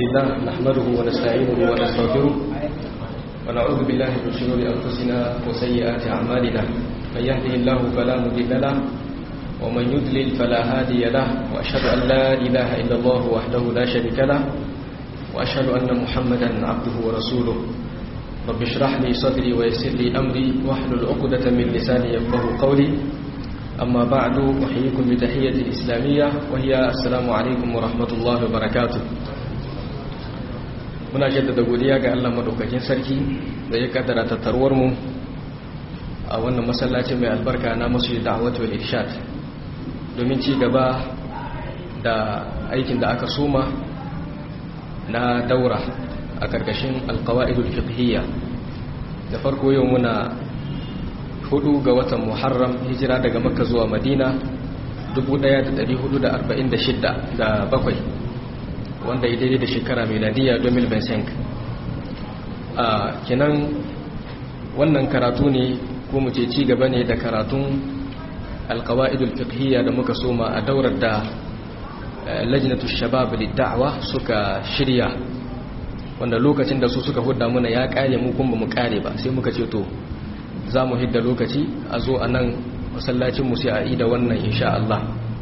لله نحمده ونستعينه ونستغفره ونعوذ بالله من شرور أنفسنا وسيئات أعمالنا من يهده الله فلا مضل له ومن يضلل فلا هادي له وأشهد أن لا إله إلا الله وحده لا شريك له وأشهد أن محمدا عبده ورسوله رب اشرح لي صدري ويسر لي أمري واحلل عقدة من لساني يفقه قولي أما بعد أحييكم بتحية الإسلامية وهي السلام عليكم ورحمة الله وبركاته muna jaddada godiya ga Allah madaukakin sarki da ya kaddara tattaruwar mu a wannan masallaci mai albarka na masu da'awatu wal irshad domin ci gaba da aikin da aka soma na daura a karkashin alqawaidul fiqhiyya da farko yau muna hudu ga watan muharram hijira daga makka zuwa madina 1446 da bakwai wanda ya daidai da shekara miladiya 2025 a kinan wannan karatu ne ko mu ce ci gaba ne da karatun alkawa'idul fiqhiyya da muka soma a daurar da lajnatu shabab lidda'wa suka shirya wanda lokacin da su suka hudda muna ya kare mu kuma mu kare ba sai muka ce to za mu hidda lokaci a zo a nan masallacinmu sai a ida wannan insha Allah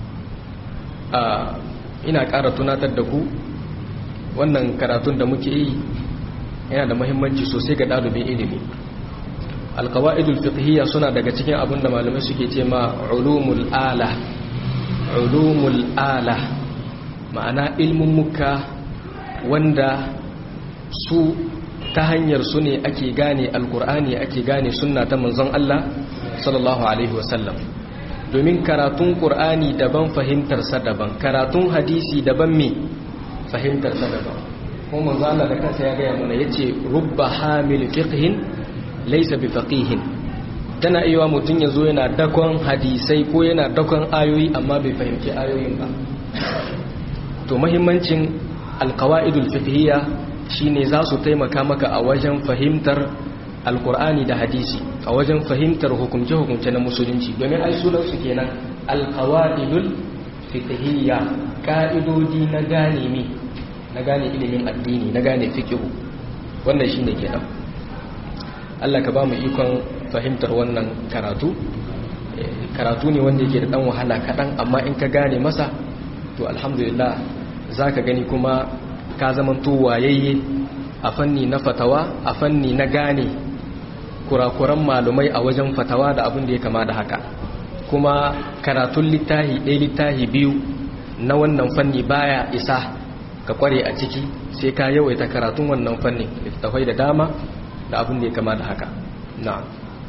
ina ƙara tunatar da ku wannan karatun da muke yi yana da mahimmanci sosai ga ɗalibin ilimi alkawa'idul fiqhiyya suna daga cikin abin da malamai suke ce ma ulumul ala ulumul ala ma'ana ilmin muka wanda su ta hanyar su ne ake gane alkur'ani ake gane sunna ta manzon Allah sallallahu alaihi wasallam domin karatun qur'ani daban fahimtarsa daban karatun hadisi daban me fahimtarsa daban kuma manzon Allah da kansa ya gaya mana yace rubba hamil fiqhin laysa bi faqihin tana iya mutun yazo yana dakon hadisai ko yana dakon ayoyi amma bai fahimci ayoyin ba to muhimmancin alqawaidul fiqhiyya shine za su taimaka maka a wajen fahimtar alkur'ani da hadisi a wajen fahimtar hukumce-hukumce na musulunci domin ai sunansu kenan alkawaidul fiqhiyya ka'idodi na gane mi na gane ilimin addini na gane fiqhu wannan shine kenan Allah ka ba mu ikon fahimtar wannan karatu karatu ne wanda yake da dan wahala kadan amma in ka gane masa to alhamdulillah zaka gani kuma ka zamanto wayayye a fanni na fatawa a fanni na gane kurakuran malumai a wajen fatawa da abin da ya kama da haka kuma karatun littahi ɗaya littahi biyu na wannan fanni baya isa ka kware a ciki sai ka yawaita karatun wannan fannin littafai da dama da abin da ya kama da haka na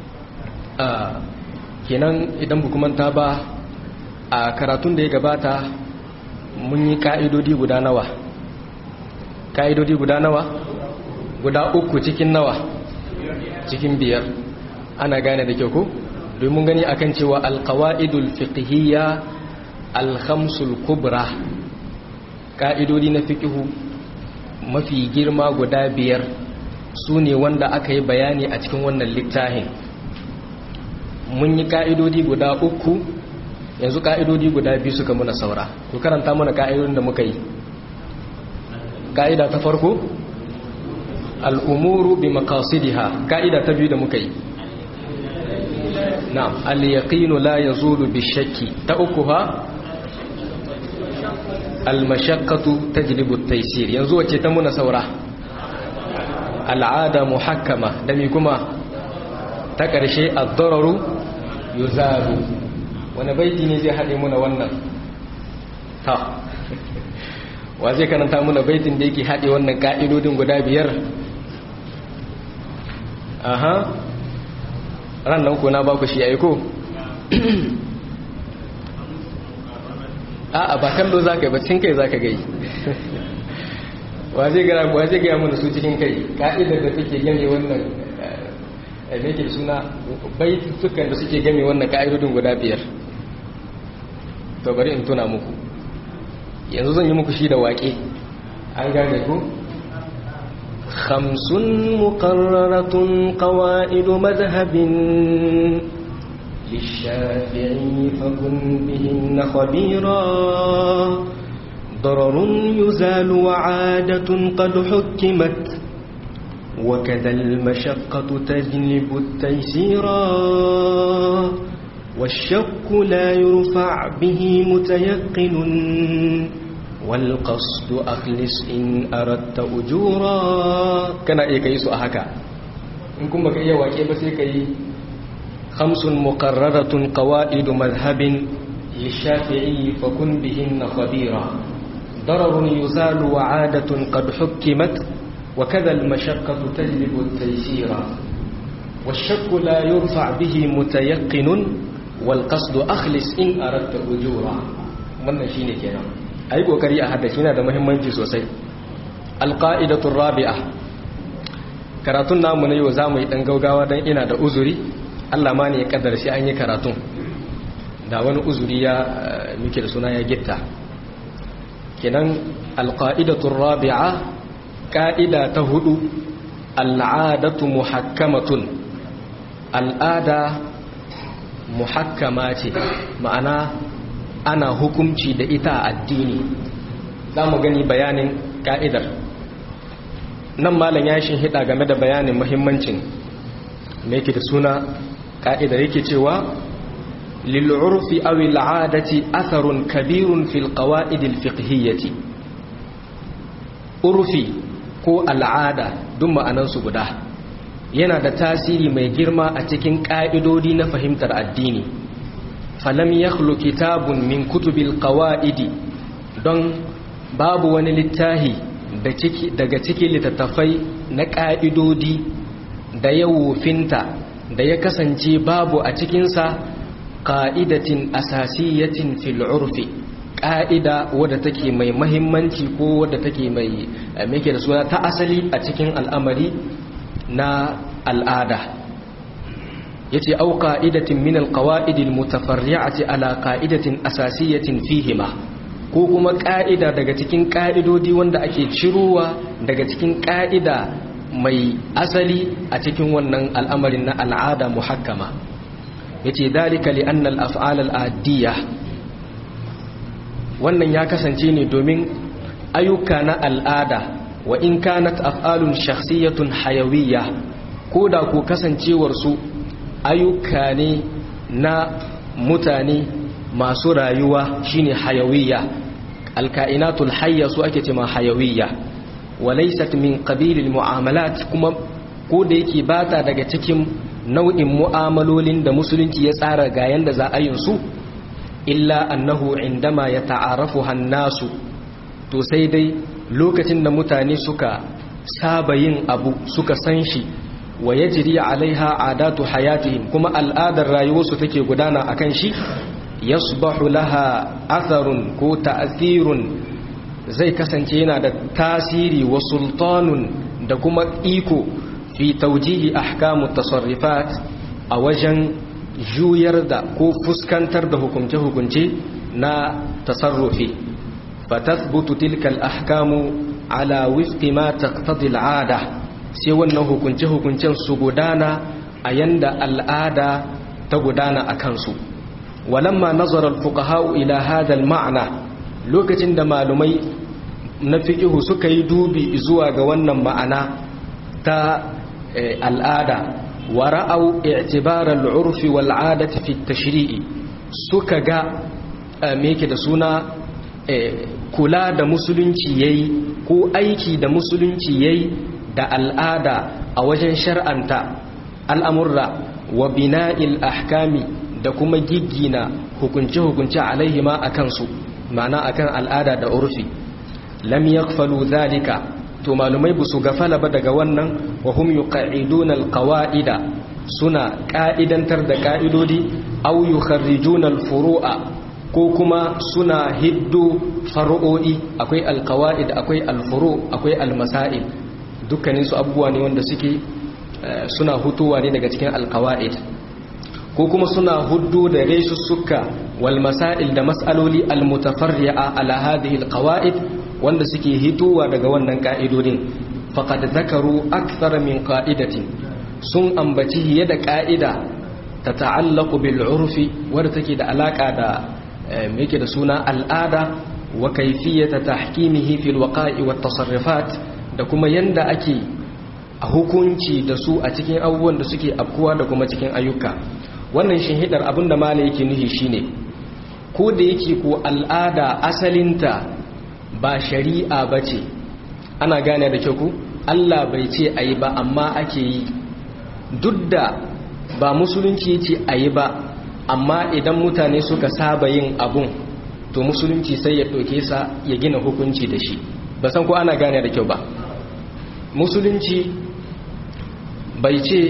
kenan idan bukumanta ba a karatun da ya gabata mun yi ka'idodi guda nawa ka'idodi guda nawa guda uku cikin nawa cikin biyar ana gane da kyau ko domin gani akan cewa alqawaidul fiqhiyya alkhamsul kubra ka'idodi na fiqhu mafi girma guda biyar su ne wanda aka yi bayani a cikin wannan littafin mun yi ka'idodi guda uku yanzu ka'idodi guda biyu suka muna saura to karanta mana ka'idodin da muka yi ka'ida ta farko al'umuru bi makasidiha ka'ida ta biyu da muka yi na'am al-yaqinu la yazulu bi shakki ta uku ha al-mashaqqatu tajlibu at-taysir yanzu wace ta muna saura al'ada muhakkama da mi kuma ta karshe ad-dararu yuzalu wani baiti ne zai hade muna wannan ta wa zai karanta muna baitin da yake haɗe wannan ƙa'idodin guda biyar aha ran nan ko na baku shi aiko a'a ba kallo za ka yi ba cikin kai za ka gai wa zai gaya mana su cikin kai ƙa'idar da suke game wannan me ke suna baitukan da suke game wannan ƙa'idodin guda biyar to bari in tuna muku yanzu zan yi muku shi da waƙe an gane ku خمس مقررة قواعد مذهب للشافعي فكن بهن خبيرا ضرر يزال وعادة قد حكمت وكذا المشقة تجلب التيسيرا والشك لا يرفع به متيقن والقصد أخلص إن أردت أجورا كان إيه كيسو أحكا إن كنت بك إيه واكي بسي كي خمس مقررة قوائد مذهب للشافعي فكن بهن خبيرا ضرر يزال وعادة قد حكمت وكذا المشقة تجلب التيسير والشك لا يرفع به متيقن والقصد أخلص إن أردت أجورا wannan shine kenan ayi kokari a haddace yana da muhimmanci sosai alqaidatu rabi'a karatun namu na yau zamu yi dan gaugawa dan ina da uzuri Allah ma ne ya kaddara shi an yi karatun da wani uzuri ya muke da suna ya gitta kenan alqaidatu rabi'a ka'ida ta hudu al'adatu muhakkamatun al'ada muhakkama ce ma'ana ana hukumci da ita a addini za mu gani bayanin ka'idar nan malam ya shi hida game da bayanin muhimmancin me yake da suna ka'idar yake cewa lil'urfi aw al'adati atharun kabirun fil qawa'id al-fiqhiyyati urfi ko al'ada duk ma'anansu guda yana da tasiri mai girma a cikin ƙa'idodi na fahimtar addini falam ya kitabun min kutubil qawa'idi don babu wani littahi daga cikin littattafai na ƙa'idodi da ya wofinta da ya kasance babu a cikinsa ƙa'idatin asasiyatin fil urfi ƙa'ida wadda take mai mahimmanci ko wadda take mai make da suna ta asali a cikin al'amari na al'ada ya ce au ƙa'idatin min alƙawa'idin mutafarri'ati ala ƙa'idatin asasiyatin fihima ko kuma ƙa'ida daga cikin ƙa'idodi wanda ake cirowa daga cikin ƙa'ida mai asali a cikin wannan al'amarin na al'ada muhakkama ya ce dalika li'annal af'al al'adiyya wannan ya kasance ne domin ayyuka na al'ada wa in kanat af'alun shakhsiyatun hayawiyya ko da ko kasancewar su ayyuka ne na mutane masu rayuwa shine hayawiyya alka'inatul hayya su ake cewa hayawiyya wa laysat min qabilil mu'amalat kuma ko da yake bata daga cikin nau'in mu'amalolin da musulunci ya tsara ga yanda za a yin su illa annahu indama ya ta'arafu hannasu to sai dai lokacin da mutane suka saba yin abu suka san shi wa yajri alaiha adatu hayatihim kuma al'adar rayuwarsu take gudana akan shi yasbahu laha atharun ko ta'thirun zai kasance yana da tasiri wa sultanun da kuma iko fi tawjihi ahkamu tasarrufat a wajen juyar da ko fuskantar da hukunce-hukunce na tasarrufi fatathbutu tilka al-ahkamu ala wifqi ma taqtadi al-'ada sai wannan hukunce-hukuncen su gudana a yanda al'ada ta gudana a kansu walamma nazara al-fuqaha ila hadha al-ma'na lokacin da malumai na fiqhu suka yi dubi zuwa ga wannan ma'ana ta al'ada wa ra'au i'tibar al-'urf wal 'adati fi at-tashri'i suka ga me yake da suna kula da musulunci yayi ko aiki da musulunci yayi da al'ada a wajen shar'anta al'amurra wa bina'il ahkami da kuma giggina hukunce-hukunce alaihima a kansu ma'ana akan al'ada da urfi lam yakfalu zalika to malumai ba su gafala ba daga wannan wa hum yuqa'iduna alqawa'ida suna ka'idantar da ka'idodi aw yukharrijuna alfuru'a ko kuma suna hiddo far'o'i akwai alqawa'id akwai alfuru akwai almasail dukkanin su abubuwa ne wanda suke suna hutuwa ne daga cikin alqawa'id ko kuma suna huddo da resussuka wal masail da mas'aloli almutafarri'a ala hadhihi alqawa'id wanda suke hitowa daga wannan ka'idodin faqad zakaru akthar min qa'idatin sun ambaci hiye da ka'ida ta ta'allaqu bil urfi wadda take da alaka da me yake da suna al'ada wa kaifiyata tahkimihi fil waqa'i wat tasarrufat da kuma yanda ake a hukunci da su a cikin abubuwan da suke afkuwa da kuma cikin ayyuka wannan shinhidar abinda mala yake nuhi shine ko da yake ko al'ada asalinta ba shari'a bace ana gane da kyau ku Allah bai ce ayi ba amma ake yi duk da ba musulunci ce ayi ba amma idan mutane suka saba yin abun to musulunci sai ya ɗauke sa ya gina hukunci da shi ba san ko ana gane da kyau ba musulunci bai ce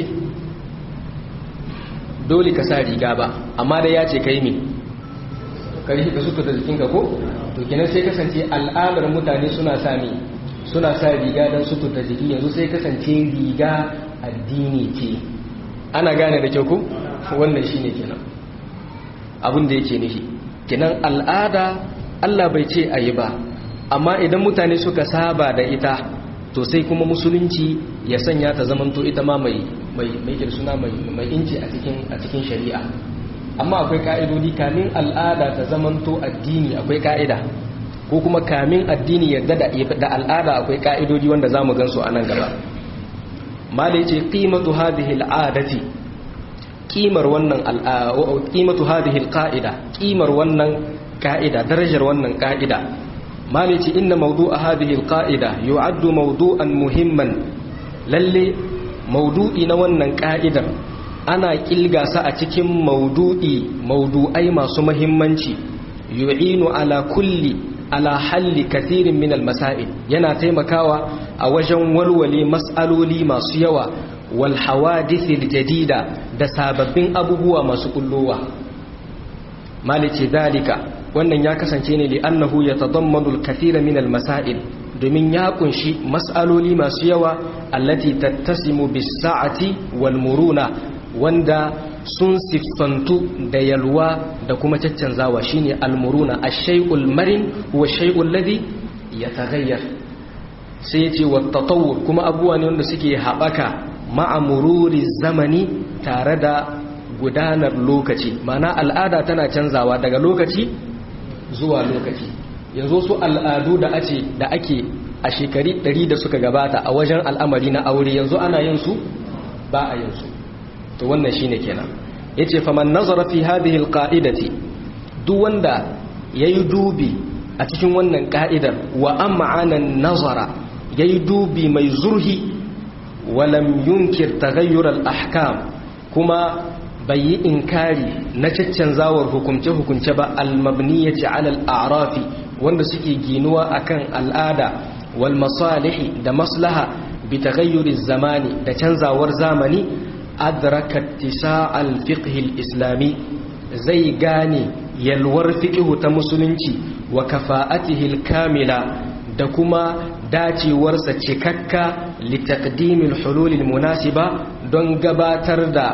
dole ka sa riga ba amma da ya ce kai ne kari ka suka da jikinka ko to kenan sai kasance al'adar mutane suna sa ne suna sa riga don sutur da jiki yanzu sai kasance riga addini ce ana gane da kyau ko wannan shine kenan abin da yake nufi kenan al'ada Allah bai ce ayi ba amma idan mutane suka saba da ita to sai kuma musulunci ya sanya ta zamanto ita ma mai mai mai suna mai mai inci a cikin a cikin shari'a amma akwai ka'idodi kamin al'ada ta zamanto addini akwai ka'ida ko kuma kamin addini yadda da da al'ada akwai ka'idodi wanda zamu gansu a nan gaba malai ce qimatu hadhihi al'adati qimar wannan qimatu hadhihi alqa'ida qimar wannan ka'ida darajar wannan ka'ida malici inna mawdu'a hadhihi alqa'ida yu'addu mawdu'an muhimman lalle mawdu'i na wannan ka'idar ana kilga sa a cikin mawdu'i mawdu'ai masu muhimmanci yu'inu ala kulli ala halli kathirin min almasail yana taimakawa a wajen walwale mas'aloli masu yawa wal hawadith aljadida da sababbin abubuwa masu kullowa malici dalika wannan ya kasance ne li annahu yatadammanu al-kathira min al-masail domin ya kunshi mas'aloli masu yawa allati tattasimu bis-sa'ati wal-muruna wanda sun siffantu da yalwa da kuma caccanzawa shine al-muruna ash-shay'ul marin huwa ash-shay'ul ladhi yataghayyar sai yace wa tatawwur kuma abubuwa ne wanda suke haɓaka ma'a mururi zamani tare da gudanar lokaci mana al'ada tana canzawa daga lokaci zuwa lokaci yanzu su al'adu da ake da ake a shekari 100 da suka gabata a wajen al'amari na aure yanzu ana yin su ba a yin su to wannan shine kenan yace faman nazara fi hadhihi alqa'idati duk wanda yayi dubi a cikin wannan ka'idar wa am'ana nazara yayi dubi mai zurhi walam yunkir taghayyur al-ahkam kuma bai yi inkari na caccanzawar hukumce-hukumce ba almabniyaci alal a'rafi wanda suke ginuwa akan al'ada wal masalihi da maslaha bi taghayyuri zamani da canzawar zamani adraka tisa'al fiqh islami zai gane yalwar fiqh ta musulunci wa kafa'atihi kamila da kuma dacewarsa cikakka li taqdimil hululil munasiba don gabatar da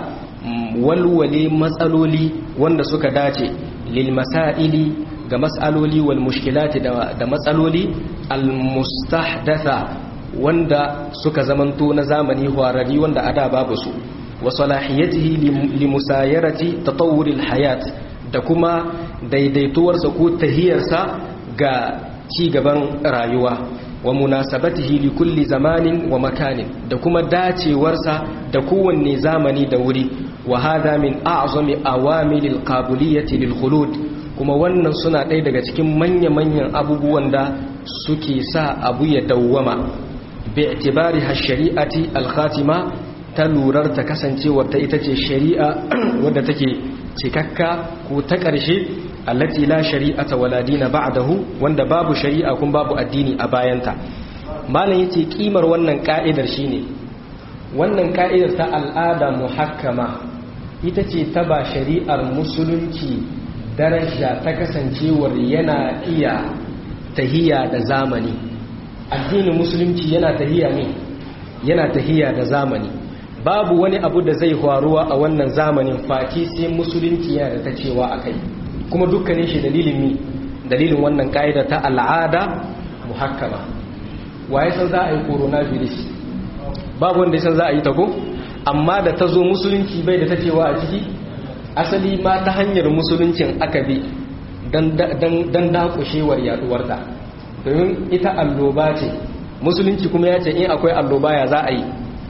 walwale matsaloli wanda suka dace lil masaili ga matsaloli wal mushkilati da matsaloli al mustahdatha wanda suka zamanto na zamani horari wanda ada babu su wa salahiyatihi li musayarati tatawur al hayat da kuma daidaituwarsa ko tahiyarsa ga ci gaban rayuwa wa munasabatihi li kulli zamanin wa makanin da kuma dacewarsa da kowanne zamani da wuri wa hada min a'zami awamilil qabiliyati lil khulud kuma wannan suna ɗaya daga cikin manya-manyan abubuwan da suke sa abu ya dawwama bi itibari shari'ati al-khatima ta lurar ta kasancewar ta ita ce shari'a wadda take cikakka ko ta ƙarshe allati la shari'ata wala dina ba'dahu wanda babu shari'a kun babu addini a bayanta malam yace kimar wannan ka'idar shine wannan ka'idar ta al'ada muhakkama ita ce ta ba shari'ar musulunci daraja ta kasancewar yana iya tahiya da zamani addinin musulunci yana tahiya ne yana tahiya da zamani babu wani abu da zai faruwa a wannan zamanin faki sai musulunci yana da ta cewa akai kuma dukkanin shi dalilin mi dalilin wannan ka'ida ta al'ada muhakkama waye san za a yi coronavirus babu wanda san za a yi ta ko amma da ta zo musulunci bai da ta cewa a ciki asali ma ta hanyar musuluncin aka bi don dakushewar yaduwarta domin ita alloba ce musulunci kuma ya ce in akwai alloba ya za a yi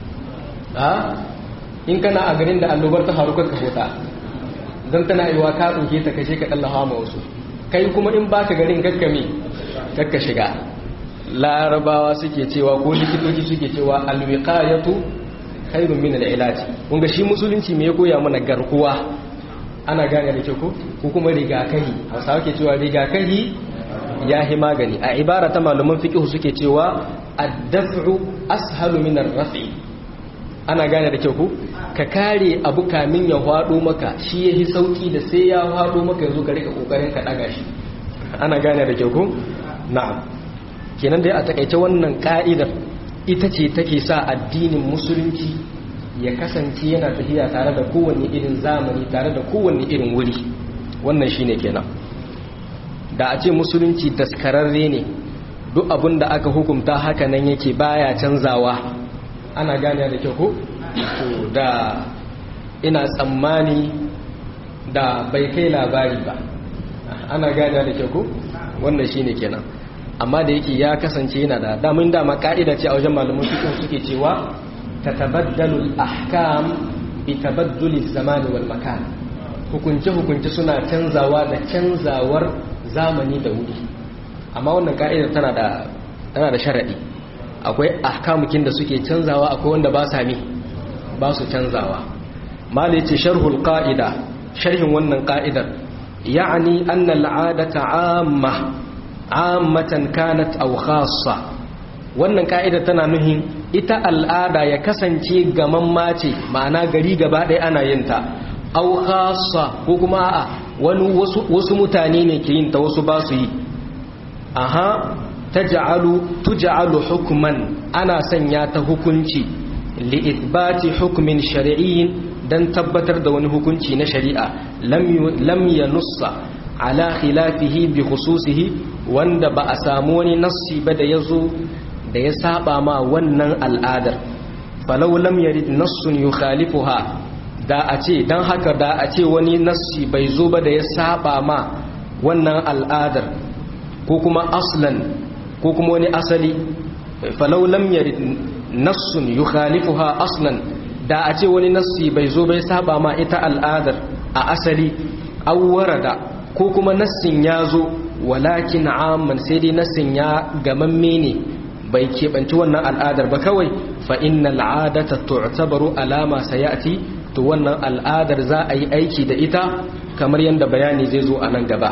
in kana a garin da allobar ta faru ka kota don tana yi wa ka ɗauke ta kashe ka ɗallawa ma wasu kai kuma in baka garin gaggame kakka shiga larabawa suke cewa ko likitoci suke cewa alwiqayatu khairun min al-ilaj kun ga shi musulunci me ya koya mana garkuwa ana gane da kyau ko ko kuma rigakahi hausawa ke cewa rigakahi ya hi magani a ibara ta malaman fiqh suke cewa ad-daf'u ashalu min ar-raf'i ana gane da kyau ko ka kare abu kamin ya hwado maka shi yahi sauki da sai ya hwado maka yanzu ka rika kokarin ka daga shi ana gane da kyau ko na'am kenan dai a takaice wannan ka'idar ita ce take sa addinin musulunci ya kasance yana tafiya tare da kowanne irin zamani tare da kowanne irin wuri wannan shine kenan da a ce musulunci daskararre ne duk abin da aka hukumta haka nan yake baya canzawa ana gane da kyau ko to da ina tsammani da bai kai labari ba ana gane da kyau ko wannan shine kenan amma da yake ya kasance yana da damin dama ka'ida ce a wajen malaman fiqh suke cewa tatabaddalu al-ahkam bi tabadduli zamani wal makan hukunce hukunce suna canzawa da canzawar zamani da wuri amma wannan ka'idar tana da tana da sharadi akwai ahkamukin da suke canzawa akwai wanda ba sa mi ba su canzawa mala yace sharhul qa'ida sharhin wannan ka'idar ya'ni anna al-'adata 'amma 'ammatan kanat aw khassa wannan ka'ida tana nuhin ita al'ada ya kasance gaman mace ma'ana gari gaba ɗaya ana yin ta aw khassa ko kuma a wani wasu wasu mutane ne ke yin ta wasu ba su yi aha taj'alu tuj'alu hukman ana sanya ta hukunci li ithbati hukmin shar'iyyin dan tabbatar da wani hukunci na shari'a lam yanussa ala khilafihi bi khususihi wanda ba a samu wani nassi ba da yazo da ya saba ma wannan al'adar falau lam yarid nassun yukhalifuha da a ce dan haka da a ce wani nassi bai zo ba da ya saba ma wannan al'adar ko kuma aslan ko kuma wani asali falau lam yarid nassun yukhalifuha aslan da a ce wani nassi bai zo bai saba ma ita al'adar a asali awwara da ko kuma nassin ya zo walakin amman sai dai nassin ya gamamme ne bai keɓanci wannan al'adar ba kawai fa inna al'adata tu'tabaru alama sayati to wannan al'adar za a yi aiki da ita kamar yadda bayani zai zo a nan gaba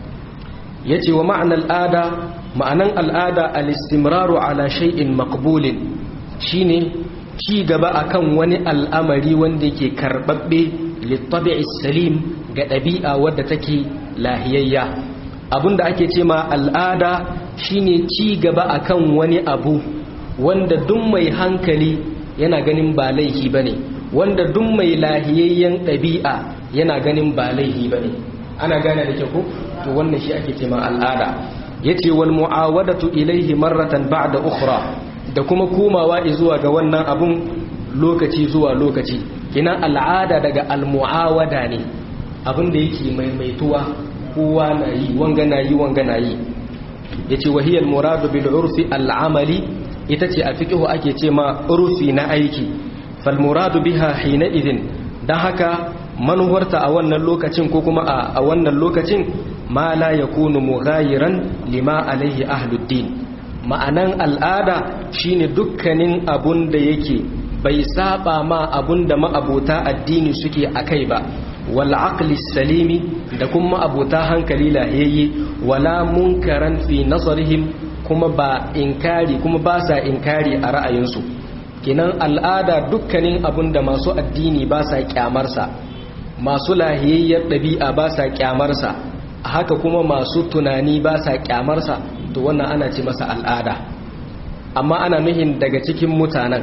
yace wa ma'anar al'ada ma'anan al'ada al-istimraru ala shay'in maqbulin shine ci gaba akan wani al'amari wanda yake karbabbe littabi'is salim ga ɗabi'a wadda take lahiyayya abinda ake ce ma al'ada shine ci gaba akan wani abu wanda duk mai hankali yana ganin ba laihi bane wanda duk mai lahiyayyen ɗabi'a yana ganin ba laihi bane ana gane da kyau ko to wannan shi ake ce ma al'ada yace wal mu'awadatu ilaihi marratan ba'da ukhra da kuma komawa zuwa ga wannan abun lokaci zuwa lokaci kina al'ada daga al-mu'awada ne abin da yake maimaituwa kowa na yi wanga na yi wanga na yi yace wahiyal muradu bil urfi al-amali ita ce a fiqhu ake ce ma urfi na aiki fal muradu biha hina idin dan haka manuwarta a wannan lokacin ko kuma a wannan lokacin ma la yakunu mughayiran lima alaihi ahluddin ma'anan al'ada shine dukkanin abun da yake bai saba ma abun da ma'abota addini suke akai ba wal aqli salimi da kuma abota hankali lahiyayye wala munkaran fi nazarihim kuma ba inkari kuma ba sa inkari a ra'ayinsu kinan al'ada dukkanin abun da masu addini ba sa kyamarsa masu lahiyayyar ɗabi'a ba sa kyamarsa haka kuma masu tunani ba sa kyamarsa to wannan ana ce masa al'ada amma ana nuhin daga cikin mutanen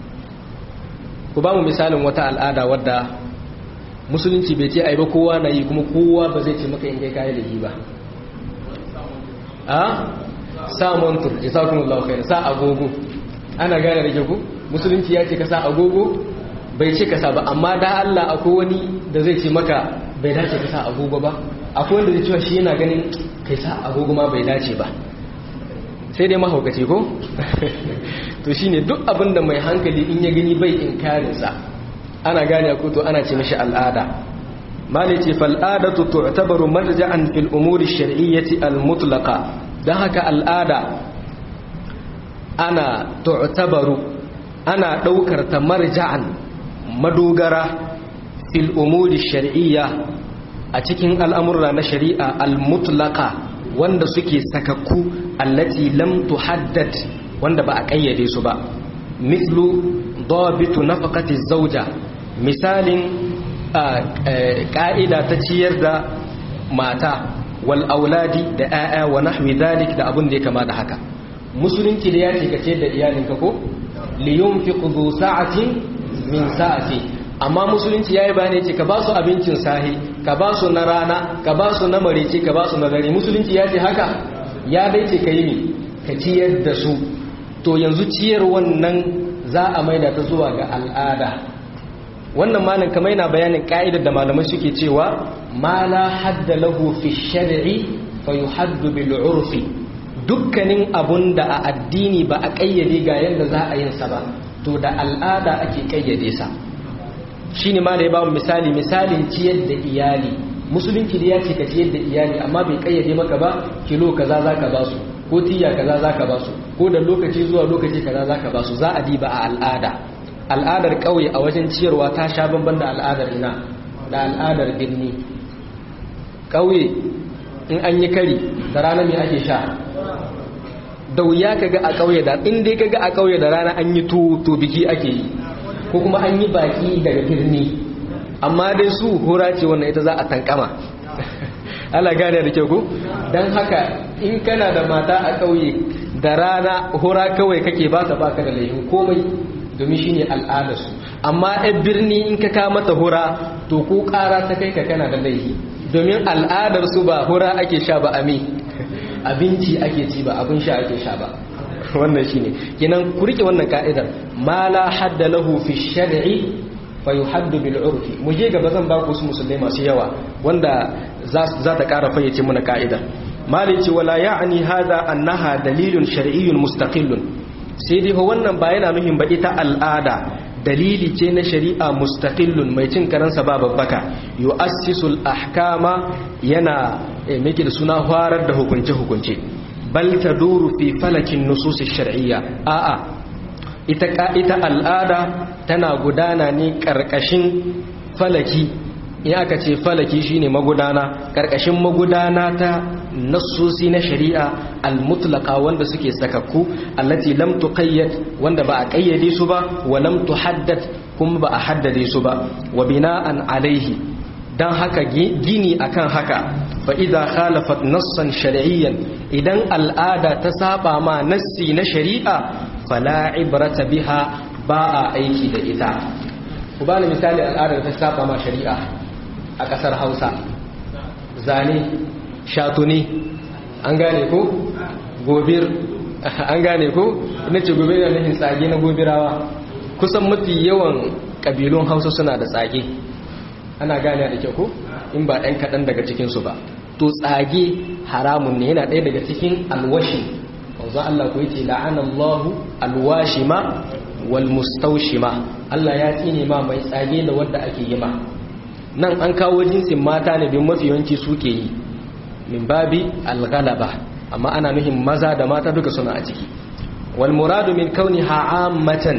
ku ba mu misalin wata al'ada wadda musulunci bai ce ai ba kowa na yi kuma kowa ba zai ce maka in kai kayi lahi ba a sa montur jazakumullahu khair sa agogo ana gane da ku musulunci ya ce ka sa agogo bai ce ka sa ba amma da Allah akwai wani da zai ce maka bai dace ka sa agogo ba akwai wanda zai cewa shi yana ganin kai sa agogo ma bai dace ba sai dai mahaukaci ko to shine duk abin da mai hankali in ya gani bai inkarinsa ana gane ko to ana ce mishi al'ada malai ce fal'adatu tu'tabaru marja'an fil umuri shar'iyyati al-mutlaqa dan haka al'ada ana tu'tabaru ana daukar ta marja'an madogara fil umuri shar'iyya a cikin al'amurra na shari'a al-mutlaqa wanda suke sakakku allati lam tuhaddad wanda ba a kayyade su ba mislu dabitu nafaqati zawja misalin ka'ida ta ciyar da mata wal auladi da 'ya'ya wa nahwi dhalik da abun da ya kama da haka musulunci da ya ce ka ciyar da iyalinka ko li yunfiqu dhu sa'atin min sa'ati amma musulunci yayi bayani ce ka ba su abincin sahi ka ba su na rana ka ba su na marice ka ba su na dare musulunci ya ce haka ya dai ce ka yi ne ka ciyar da su to yanzu ciyar wannan za a maida ta zuwa ga al'ada wannan malin kamar yana bayanin ka'idar da malamai suke cewa ma la hadda lahu fi shar'i fa yuhaddu bil urfi dukkanin abun da a addini ba a kayyade ga yanda za a yin sa ba to da al'ada ake kayyade sa shine ma da ya bamu misali misalin ciyar da iyali musulunci da ya ce ka ciyar da iyali amma bai kayyade maka ba kilo kaza zaka ba su ko tiya kaza zaka ba su ko da lokaci zuwa lokaci kaza zaka ba su za a diba a al'ada al'adar ƙauye a wajen ciyarwa ta sha bamban da al'adar ina da al'adar birni ƙauye in an yi kari da rana mai ake sha da wuya ka ga a ƙauye da in dai ka ga a ƙauye da rana an yi to biki ake yi ko kuma an yi baki daga birni amma dai su hura ce wannan ita za a tankama ala gane da kyau ko don haka in kana da mata a ƙauye da rana hura kawai kake ba ta baka da laifin komai domin shine al'adarsu amma ɗan birni in ka kama ta hura to ko ƙara ta kai ka kana da laifi domin al'adarsu ba hura ake sha ba ami abinci ake ci ba abin sha ake sha ba wannan shine kenan ku rike wannan ka'idar ma la hadda lahu fi shar'i fa yuhaddu bil urfi mu je gaba zan ba ku su musulmai masu yawa wanda za ta ƙara fayyace mana ka'idar malici wala ya'ni hadha annaha dalilun shar'iyyun mustaqillun sai dai wannan ba yana nuhin ba ita al'ada dalili ce na shari'a mustaqillun mai cin karansa ba babbaka yu'assisul ahkama yana miki da suna farar da hukunce hukunce bal taduru fi falakin nusus shar'iyya a'a ita ita al'ada tana gudana ne karkashin falaki in aka ce falaki shine magudana karkashin magudana ta nassosi na shari'a al-mutlaqa wanda suke sakakku allati lam tuqayyad wanda ba a kayyade su ba wa lam tuhaddad kuma ba a haddade su ba wa bina'an alaihi dan haka gini akan haka fa idza khalafat nassan shar'iyyan idan al'ada ta saba ma nassi na shari'a fala ibrata biha ba a aiki da ita ku bani misali al'adar ta saba ma shari'a a ƙasar hausa zane shatuni an gane ko gobir an gane ko ina ce gobir da nufin tsage na gobirawa kusan mafi yawan ƙabilun hausa suna da tsage ana gane da kyau ko in ba ɗan kaɗan daga cikinsu ba to tsage haramun ne yana ɗaya daga cikin alwashi wanzu Allah ku yace la'anallahu alwashima wal mustaushima Allah ya tsine ma mai tsage da wanda ake yi ma nan an kawo jinsin mata ne bin mafi yawanci suke yi min babi alghalaba amma ana nuhin maza da mata duka suna a ciki wal muradu min kauniha ammatan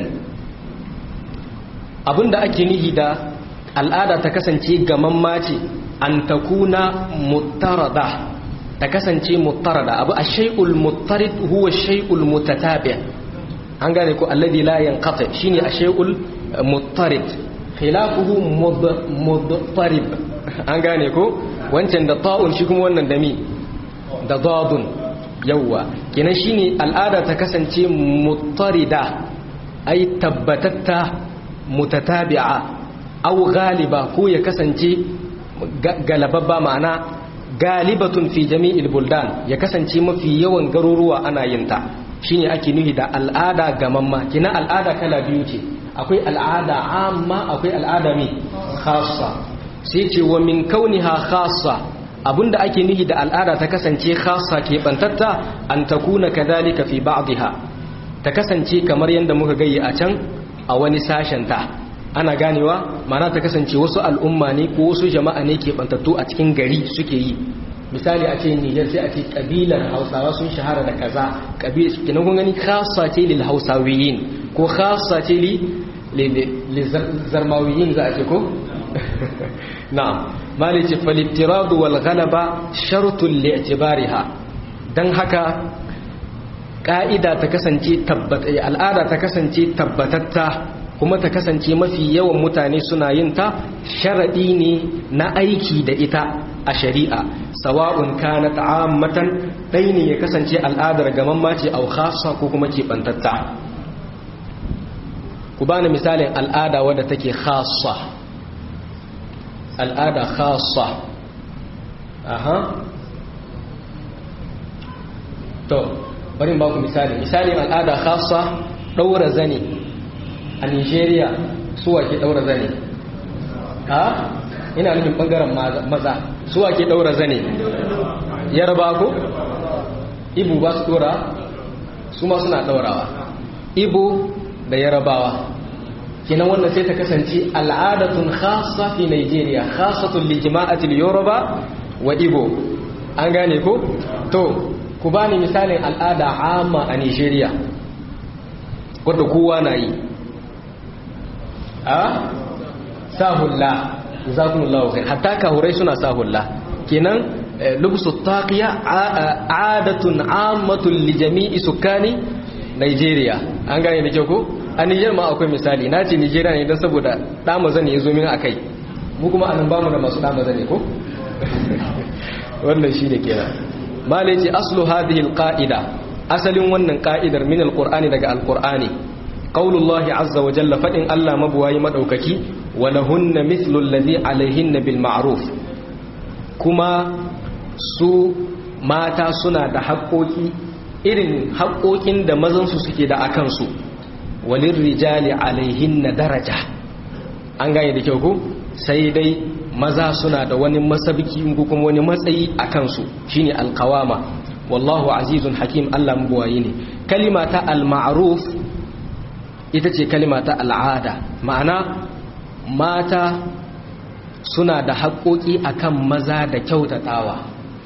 abinda ake nihi da al'ada ta kasance gamamma ce an takuna muttarada ta kasance muttarada abu ash-shay'ul muttarid huwa ash-shay'ul mutatabi' an gane ko alladhi la yanqati shine ash-shay'ul muttarid khilafuhu mudtarib an gane ko wancan da ta'un shi kuma wannan da mi da dadun yawwa kenan shine al'ada ta kasance muttarida ai tabbatatta mutatabi'a aw ghaliba ko ya kasance galababba ma'ana galibatun fi jami'il buldan ya kasance mafi yawan garuruwa ana yin ta shine ake nuhi da al'ada gamamma kina al'ada kala biyu ce akwai al'ada amma akwai al'ada mai khassa sai ce wa min kauniha khassa abinda ake nuhi da al'ada ta kasance khassa ke bantatta an takuna kadhalika fi ba'dha ta kasance kamar yanda muka gayi a can a wani sashen ta ana ganewa mana ta kasance wasu al'umma ne ko wasu jama'a ne ke bantattu a cikin gari suke yi misali a ce Niger sai a ce kabilar Hausawa sun shahara da kaza kabilar kinan kun gani khassa ce lil Hausawiyin ko khassa ce li li zarmawiyin za a ce ko na'am malice faliftiradu wal ghalaba shartun li'tibariha dan haka ka'ida ta kasance tabbata al'ada ta kasance tabbatatta kuma ta kasance mafi yawan mutane suna yin ta sharadi ne na aiki da ita a shari'a sawa'un kanat ammatan dai ne ya kasance al'adar gaman mace au khassa ko kuma ke bantatta ku bani misalin al'ada wadda take khassa al'ada khasa aha to bari ba ku misali misalin al'ada khasa daura zane a nigeria suwa ke daura zane ha ina nufin bangaren maza suwa ke daura zane yarba ko ibu ba su dora su ma suna daurawa ibu da yarabawa kenan wannan sai ta kasance al'adatun khassa fi Nigeria khassatun li jama'atil Yoruba wa Igbo an gane ko to ku bani misalin al'ada amma a Nigeria wanda kowa na yi a sahulla jazakumullahu khair hatta kahurai suna sahulla kenan lubsu taqiya adatun ammatun li jami'i sukani Nigeria an gane da kyau ko a Niger ma akwai misali na ce Nigeria ne don saboda dama zane ya zo min akai mu kuma anan bamu da masu dama zane ko wannan shi da kenan mala yace aslu hadhihi alqaida asalin wannan ka'idar min alqur'ani daga alqur'ani qaulullahi azza wa jalla fadin Allah mabuwayi madaukaki wa lahunna mithlu alladhi alaihinna bil ma'ruf kuma su mata suna da haƙoƙi irin haƙoƙin da mazansu suke da akan su walin rijali alaihin na daraja an gane da kyau ko sai dai maza suna da wani masabiki ko kuma wani matsayi a kansu shine alkawama wallahu azizun hakim Allah mabuwayi ne kalima ta al-ma'ruf ita ce kalima ta al'ada ma'ana mata suna da haƙoƙi akan maza da kyautatawa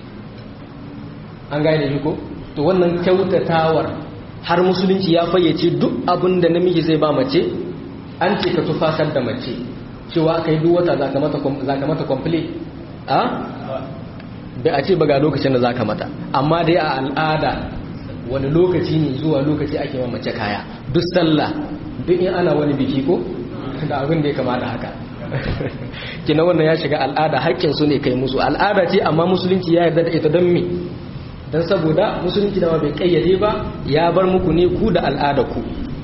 an gane ko to wannan kyautatawar har musulunci ya fayyace duk abin da namiji zai ba mace an ce ka tufasar da mace cewa aka yi duk wata za ka mata kwamfile a? bai a ce ba ga lokacin da za ka mata amma dai a al'ada wani lokaci ne zuwa lokaci ake ma mace kaya duk sallah duk in ana wani biki ko da abin da ya kama da haka kina wannan ya shiga al'ada haƙƙinsu ne kai musu al'ada ce amma musulunci ya yarda da ita don me don saboda musulunci da bai kayyade ba ya bar muku ne ku da al'ada ku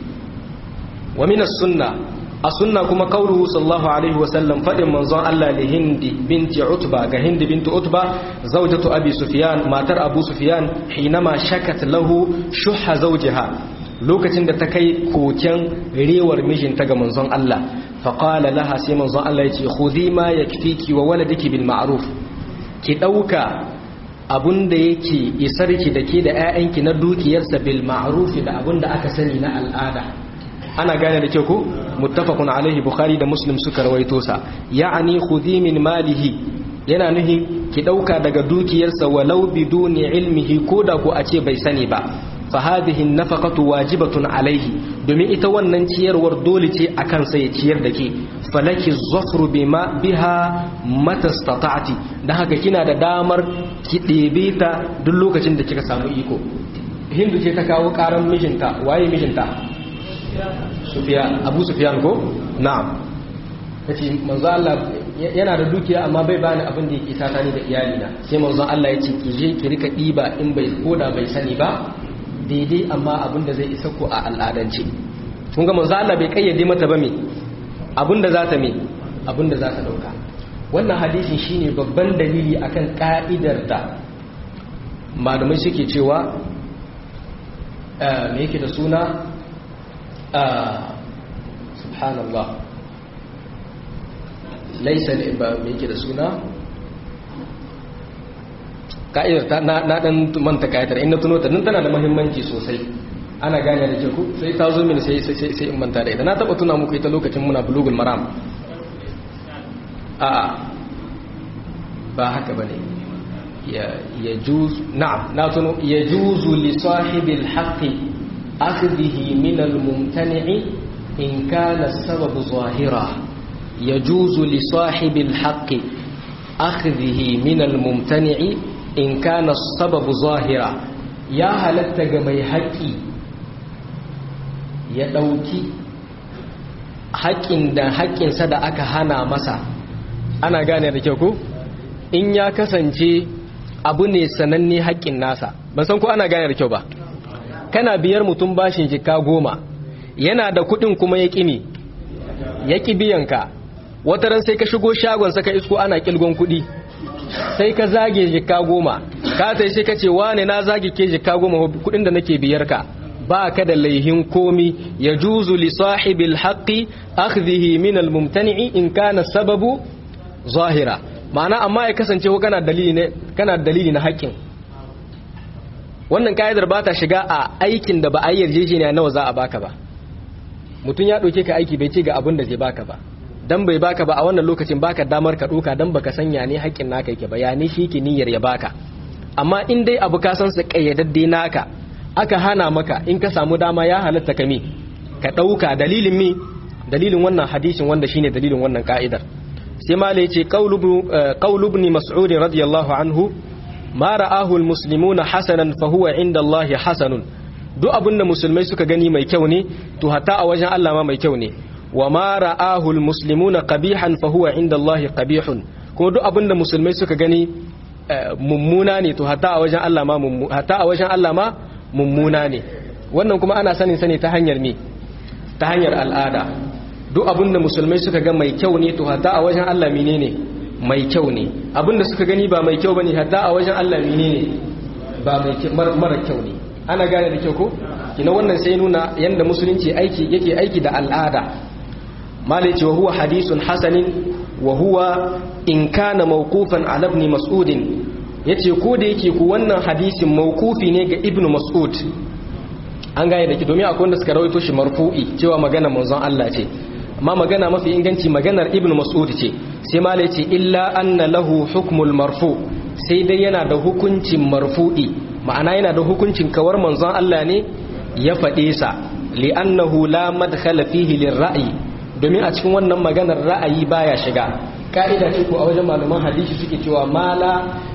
wa minas sunna a sunna kuma kauluhu sallallahu alaihi wa sallam fadin manzon Allah li hindi binti utba ga hindi binti utba zawjatu abi sufyan matar abu sufyan hinama shakat lahu shuhha zawjiha lokacin da ta kai koken rewar mijinta ga manzon Allah faqala laha sai manzon Allah ya ce khudhi ma yakfiki wa waladiki bil ma'ruf ki dauka abun da yake isarki da ke da 'ya'yanki na dukiyarsa bil ma'rufi da abun da aka sani na al'ada ana gane da kyau ko muttafaqun alaihi bukhari da muslim suka rawaito sa ya'ani khudhi min malihi yana nuhi ki dauka daga dukiyarsa walau biduni ilmihi koda ko a ce bai sani ba fa hadhihi nafaqatu wajibatun alaihi domin ita wannan ciyarwar dole ce akan sa ya ciyar da ke falaki zafru bima biha matastata'ti dan haka kina da damar ki ɗebe ta duk lokacin da kika samu iko hindu ce ta kawo karan mijinta waye mijinta sufiyan abu sufiyan ko na'am yace manzo Allah yana da dukiya amma bai bani abin da yake sata ni da iyalina sai manzo Allah ya ce ki je ki rika diba in bai koda bai sani ba daidai amma abin da zai isa ko a al'adance kun ga manzo Allah bai kayyade mata ba me abin da za ta me abin da za ta dauka wannan hadisin shine babban dalili akan ka'idar da malamai suke cewa me yake da suna subhanallah laisa ne ba me yake da suna ka'idar na na dan manta ka'idar in na tuno ta nan tana da muhimmanci sosai ana gane da ke ku sai ta zo mini sai sai sai in manta da ita na taba tuna muku ita lokacin muna bulugul maram a ba haka bane ya yajuz na'am na tuno yajuzu li sahibil haqqi akhdhihi min al mumtani'i in kana sababu zahira yajuzu li sahibil haqqi akhdhihi min al mumtani'i in kana sababu zahira ya halatta ga mai haƙƙi ya ɗauki haƙƙin da haƙƙinsa da aka hana masa ana gane da kyau ko in ya kasance abu ne sananne haƙƙin nasa ban san ko ana gane da kyau ba kana biyar mutum bashin jika goma yana da kuɗin kuma ya ƙini ya ƙi biyanka wata ran sai ka shigo shagon saka isko ana ƙilgon kuɗi sai ka zage jika goma ka sai sai ka ce wane na zage ke jika goma kuɗin da nake biyar ka ba ka da laihin komi ya juzu li sahibil haqqi akhdhihi min al mumtani'i in kana sababu zahira ma'ana amma ya kasance ko kana dalili ne kana dalili na haƙƙin wannan kaidar ba ta shiga a aikin da ba a yarjejeniya nawa za a baka ba mutum ya ɗauke ka aiki bai ce ga abin da zai baka ba dan bai baka ba a wannan lokacin baka damar ka ɗauka dan baka sanya ne haƙƙin naka yake ba ya ne shi ke niyyar ya baka amma in dai abu ka san sa kayyadadde naka aka hana maka in ka samu dama ya halatta ka mi ka ɗauka dalilin mi dalilin wannan hadisin wanda shine dalilin wannan ka'idar sai ma ce qaulu ibn mas'ud radiyallahu anhu ma ra'ahu almuslimuna hasanan fa huwa inda Allah hasanun duk abinda musulmai suka gani mai kyau ne to hatta a wajen Allah ma mai kyau ne wa ma ra'ahu almuslimuna qabihan fa huwa inda Allah qabihun kuma duk abinda musulmai suka gani mummuna ne to hatta a wajen Allah ma hatta a wajen Allah ma mummuna ne wannan kuma ana sanin sani ta hanyar me ta hanyar al'ada duk abinda musulmai suka ga mai kyau ne to hatta a wajen Allah menene mai kyau ne abinda suka gani ba mai kyau bane hatta a wajen Allah menene ba mai mara kyau ne ana gane da kyau ko kina wannan sai nuna yanda musulunci aiki yake aiki da al'ada malai ce wa huwa hadisun hasanin wa huwa in kana mawqufan ala ibn mas'ud yace ko da yake ku wannan hadisin mawqufi ne ga ibn mas'ud an gane da ki domin akwai wanda suka rawaito shi marfu'i cewa magana manzon Allah ce amma magana mafi inganci maganar ibn mas'ud ce sai ma ce illa anna lahu hukmul marfu sai dai yana da hukuncin marfu'i ma'ana yana da hukuncin kawar manzon Allah ne ya faɗe sa li'annahu la madkhala fihi lirra'yi domin a cikin wannan maganar ra'ayi baya shiga ka'ida ce ko a wajen malaman hadisi suke cewa mala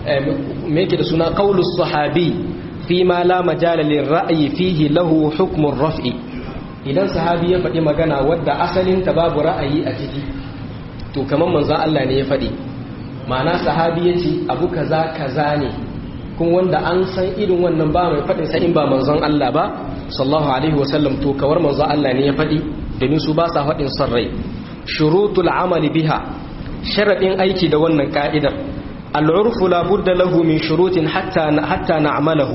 me yake da suna qaulus sahabi fi ma la majala lirra'yi fihi lahu hukmur raf'i idan sahabi ya faɗi magana wadda asalin ta babu ra'ayi a ciki to kamar manzon Allah ne ya faɗi ma'ana sahabi ya ce abu kaza kaza ne kuma wanda an san irin wannan ba mai faɗin sa in ba manzon Allah ba sallallahu alaihi wasallam to kawar manzon Allah ne ya faɗi domin su ba sa faɗin son rai shurutul amali biha sharadin aiki da wannan ka'idar al'urfu la budda lahu min shurutin hatta hatta na'malahu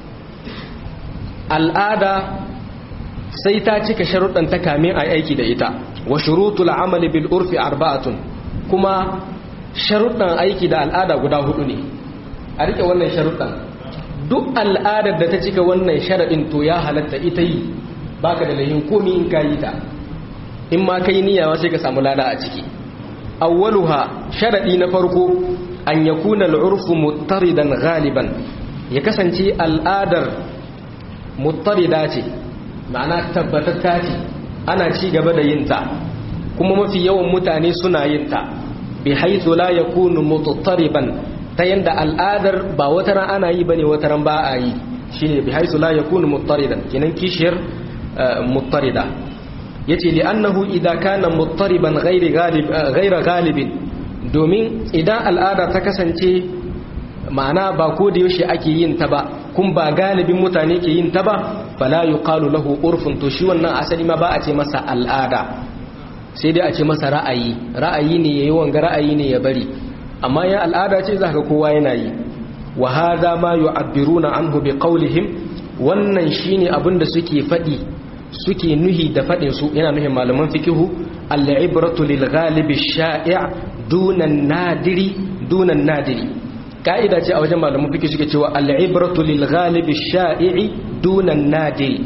al'ada sai ta cika sharuɗan ta kamin a aiki da ita wa shurutul amali bil urfi arba'atun kuma sharuɗan aiki da al'ada guda hudu ne a rike wannan sharuɗan duk al'adar da ta cika wannan sharaɗin to ya halatta ita yi baka da layin komi in kayi ta in ma kai niyyawa sai ka samu lada a ciki awwaluha sharaɗi na farko an yakuna al'urfu muttaridan galiban ya kasance al'adar muttarida ce ma'ana tabbatatta ce ana ci gaba da yinta kuma mafi yawan mutane suna yinta bi haithu la yakunu muttariban ta yanda al'adar ba wata ran ana yi bane wata ran ba a yi shine bi haithu la yakunu muttaridan kinan kishiyar muttarida yace li annahu idza kana muttariban ghairi ghalib ghaira ghalibin domin idan al'ada ta kasance ma'ana ba ko da yaushe ake yin ta ba kun ba galibin mutane ke yin ta ba fala yuqalu lahu urfun to shi wannan asali ma ba a ce masa al'ada sai dai a ce masa ra'ayi ra'ayi ne yayi wanga ra'ayi ne ya bari amma ya al'ada ce zaka kowa yana yi wa hadha ma yu'abbiruna anhu biqawlihim wannan shine abin da suke fadi suke nuhi da fadin su yana nuhin malaman fikihu al-ibratu lil ghalibi shai' duna nadiri duna nadiri ka'ida ce a wajen malamu fiki suke cewa al'ibratu lil ghalibi sha'i'i dunan nadi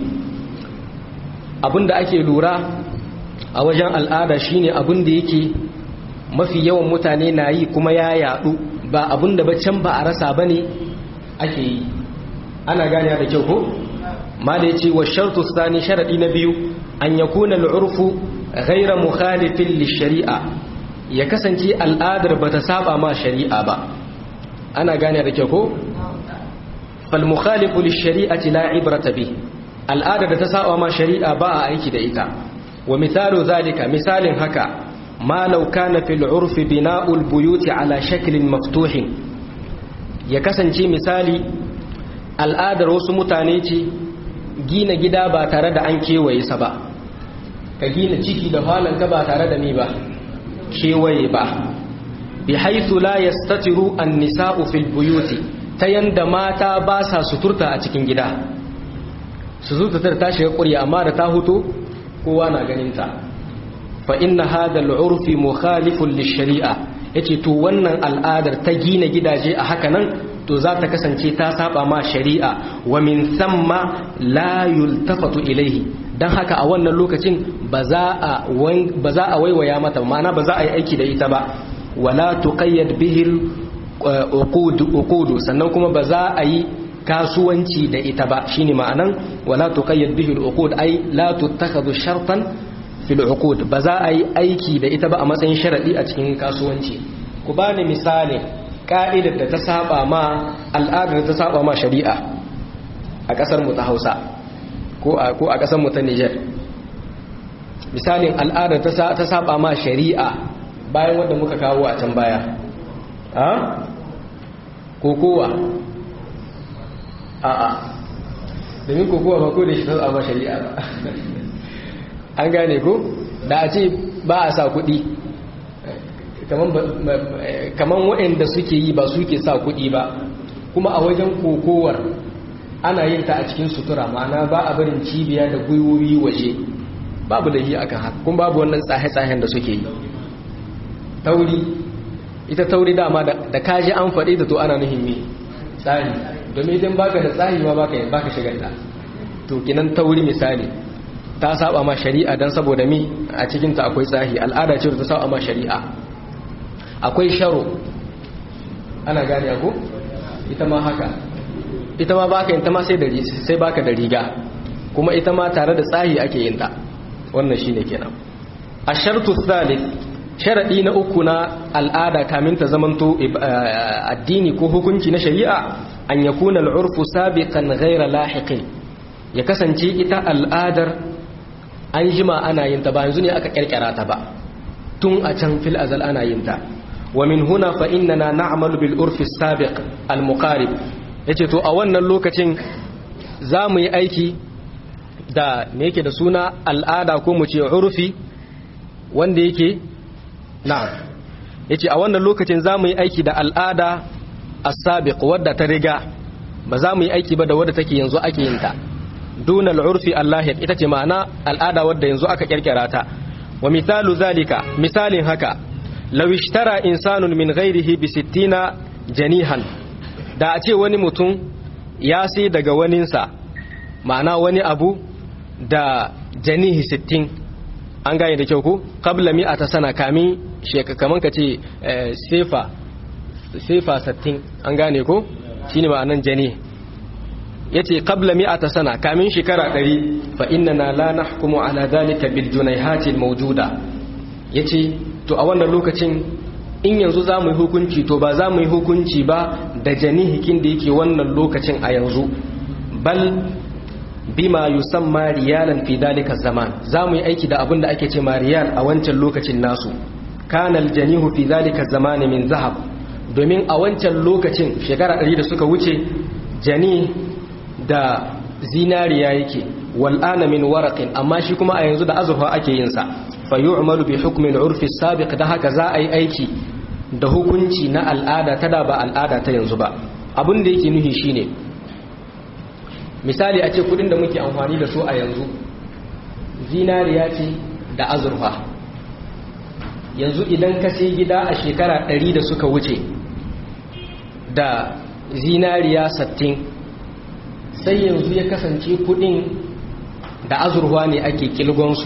abinda ake lura a wajen al'ada shine abinda yake mafi yawan mutane na yi kuma ya yadu ba abinda ba can ba a rasa bane ake yi ana gane da kyau ko mala yace wa shartu thani sharadi na biyu an yakuna al'urfu ghayra mukhalifin lish-shari'a ya kasance al'adar bata saba ma shari'a ba ana gane da kyau ko fal mukhalifu lish-shari'ati la ibrata bi al'adar da ta saba ma shari'a ba a aiki da ita wa misalu zalika misalin haka ma law kana fil urfi bina'ul buyuti ala shaklin maftuhin ya kasance misali al'adar wasu mutane ce gina gida ba tare da an kewaye sa ba ka gina ciki da ka ba tare da ni ba kewaye ba bi haithu la yastatiru an-nisa'u fil buyuti ta yanda mata ba sa suturta a cikin gida su suturta ta shiga ƙurya amma da ta huto kowa na ganin ta fa inna hadha al-urfi mukhalifun lish-shari'a yace to wannan al'adar ta gina gidaje a haka nan to za ta kasance ta saba ma shari'a wa min thamma la yultafatu ilaihi dan haka a wannan lokacin ba za a ba za a waiwaya mata ma'ana ba za a yi aiki da ita ba wala tuqayyad bihi uqud uqud sannan kuma ba za a yi kasuwanci da ita ba shine ma'anan wala tuqayyad bihi uqud ai la tuttakhadhu shartan fil uqud ba za a yi aiki da ita ba a matsayin sharadi a cikin kasuwanci ku bani misali ka'idar da ta saba ma al'adar da ta saba ma shari'a a kasar mu ta Hausa ko a ko a kasar mu ta Niger misalin al'adar ta saba ma shari'a bayan wanda muka kawo a can baya a kokowa a a domin kokowa ba ko da shi ta saba ma shari'a ba an gane ko da a ce ba a sa kuɗi kaman waɗanda suke yi ba suke sa kuɗi ba kuma a wajen kokowar ana yin ta a cikin sutura ma'ana ba a barin cibiya da gwiwowi waje babu da yi akan haka kuma babu wannan tsahe-tsahen da suke yi tauri ita tauri dama da kaji an faɗi da to ana nuhin me tsari domin idan baka da tsari ma baka baka shigar da to kinan tauri misali ta saba ma shari'a dan saboda mi a cikin ta akwai tsahi al'ada ce da ta saba ma shari'a akwai sharo ana gane ko ita ma haka ita ma baka yin ta ma sai da sai baka da riga kuma ita ma tare da tsahi ake yin ta wannan shine kenan ashartu thalith sharadi na uku na al'ada kamin ta zamanto addini ko hukunci na shari'a an yakuna al'urfu sabiqan ghayra lahiqin ya kasance ita al'adar an jima ana yin ta ba yanzu ne aka kirkira ta ba tun a can fil azal ana yin ta wa min huna fa innana na'malu bil urfi sabiq al muqarib yace to a wannan lokacin za mu yi aiki da me yake da suna al'ada ko mu ce urfi wanda yake na'am yace a wannan lokacin za mu yi aiki da al'ada as-sabiq wadda ta riga ba za mu yi aiki ba da wadda take yanzu ake yin ta dunal urfi allahid ita ce ma'ana al'ada wadda yanzu aka kirkira ta wa misalu zalika misalin haka law ishtara insanun min ghairihi bi 60 janihan da a ce wani mutum ya sai daga waninsa ma'ana wani abu da janihi 60 an gane da kyau ko qabla mi'ata sana kamin sheka kaman ka ce sefa sefa 60 an gane ko shine ma'anan janihi yace qabla mi'ata sana kamin shekara 100 fa innana la nahkumu ala dhalika bil junayhati al mawjuda yace to a wannan lokacin in yanzu za mu yi hukunci to ba za mu yi hukunci ba da janihikin da yake wannan lokacin a yanzu bal bima yusamma riyalan fi dhalika zaman za mu yi aiki da abin da ake ce ma riyal a wancan lokacin nasu kana al janihu fi dhalika zaman min zahab domin a wancan lokacin shekara 100 da suka wuce jani da zinariya yake wal'ana min waraqin amma shi kuma a yanzu da azurfa ake yin sa fa yu'malu bi hukmi al-urfi sabiq da haka za a yi aiki da hukunci na al'ada ta da ba al'ada ta yanzu ba abin da yake nuhi shine misali a ce kudin da muke amfani da su a yanzu zinariya ce da azurfa yanzu idan ka sai gida a shekara 100 da suka wuce da zinariya sattin sai yanzu ya kasance kudin da azurwa ne ake kilgonsu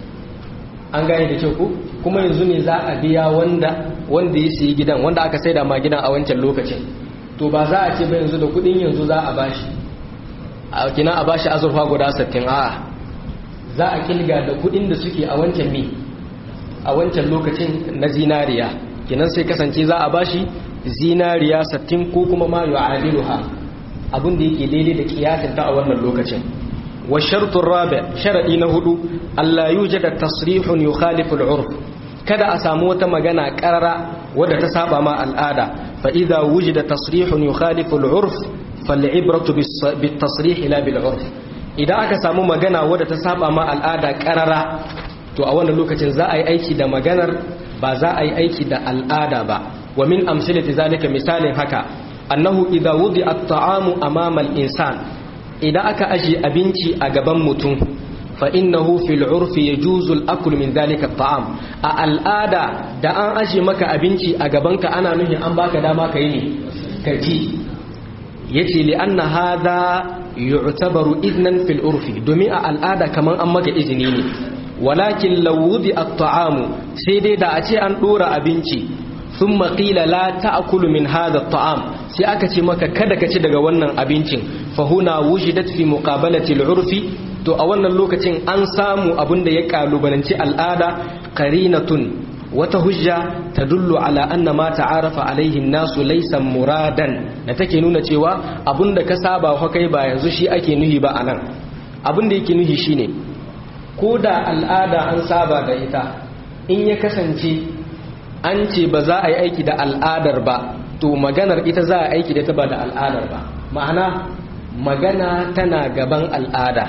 an gane da kyau ku kuma yanzu ne za a biya wanda wanda ya siyi gidan wanda aka saida ma gidan a wancan lokacin to ba za a ce ba yanzu da kudin yanzu za a bashi a kina a bashi azurfa guda sattin a'a za a kilga da kudin da suke a wancan ne a wancan lokacin na zinariya kinan sai kasance za a bashi zinariya sattin ko kuma ma yu'adiluha abin da yake daidai da kiyasin ta a wannan lokacin wa shartun rabi sharadi na hudu Allah yujada tasrihun yukhalifu al-urf kada a samu wata magana karara wadda ta saba ma al'ada fa idza wujida tasrihun yukhalifu al-urf fal'ibratu bit tasrih la bil urf idan aka samu magana wadda ta saba ma al'ada karara to a wannan lokacin za a yi aiki da maganar ba za a yi aiki da al'ada ba wa min amsalati zalika misalin haka annahu idza wudi at-ta'amu amama al-insan idan aka aje abinci a gaban mutum fa innahu fil urfi yajuzu al-akl min zalika at-ta'am a al'ada da an aje maka abinci a gabanka ana nuhin an baka dama kai ne ka ci yace li anna hadha yu'tabaru idnan fil urfi domin a al'ada kaman an maka izini ne walakin lawudi at-ta'amu sai dai da a ce an dora abinci thumma qila la ta'kulu min hadha at-ta'am sai aka ce maka kada ka ci daga wannan abincin fa huna wujidat fi muqabalati al-urfi to a wannan lokacin an samu abin da ya kalubalanci al'ada qarinatun wata hujja tadullu ala anna ma ta'arafa alaihi nasu laysa muradan da take nuna cewa abinda ka saba wa kai ba yanzu shi ake nuhi ba anan abinda yake nuhi shine ko da al'ada an saba da ita in ya kasance an ce ba za a yi aiki da al'adar ba to maganar ita za a aiki da ta ba da al'adar ba ma'ana magana tana gaban al'ada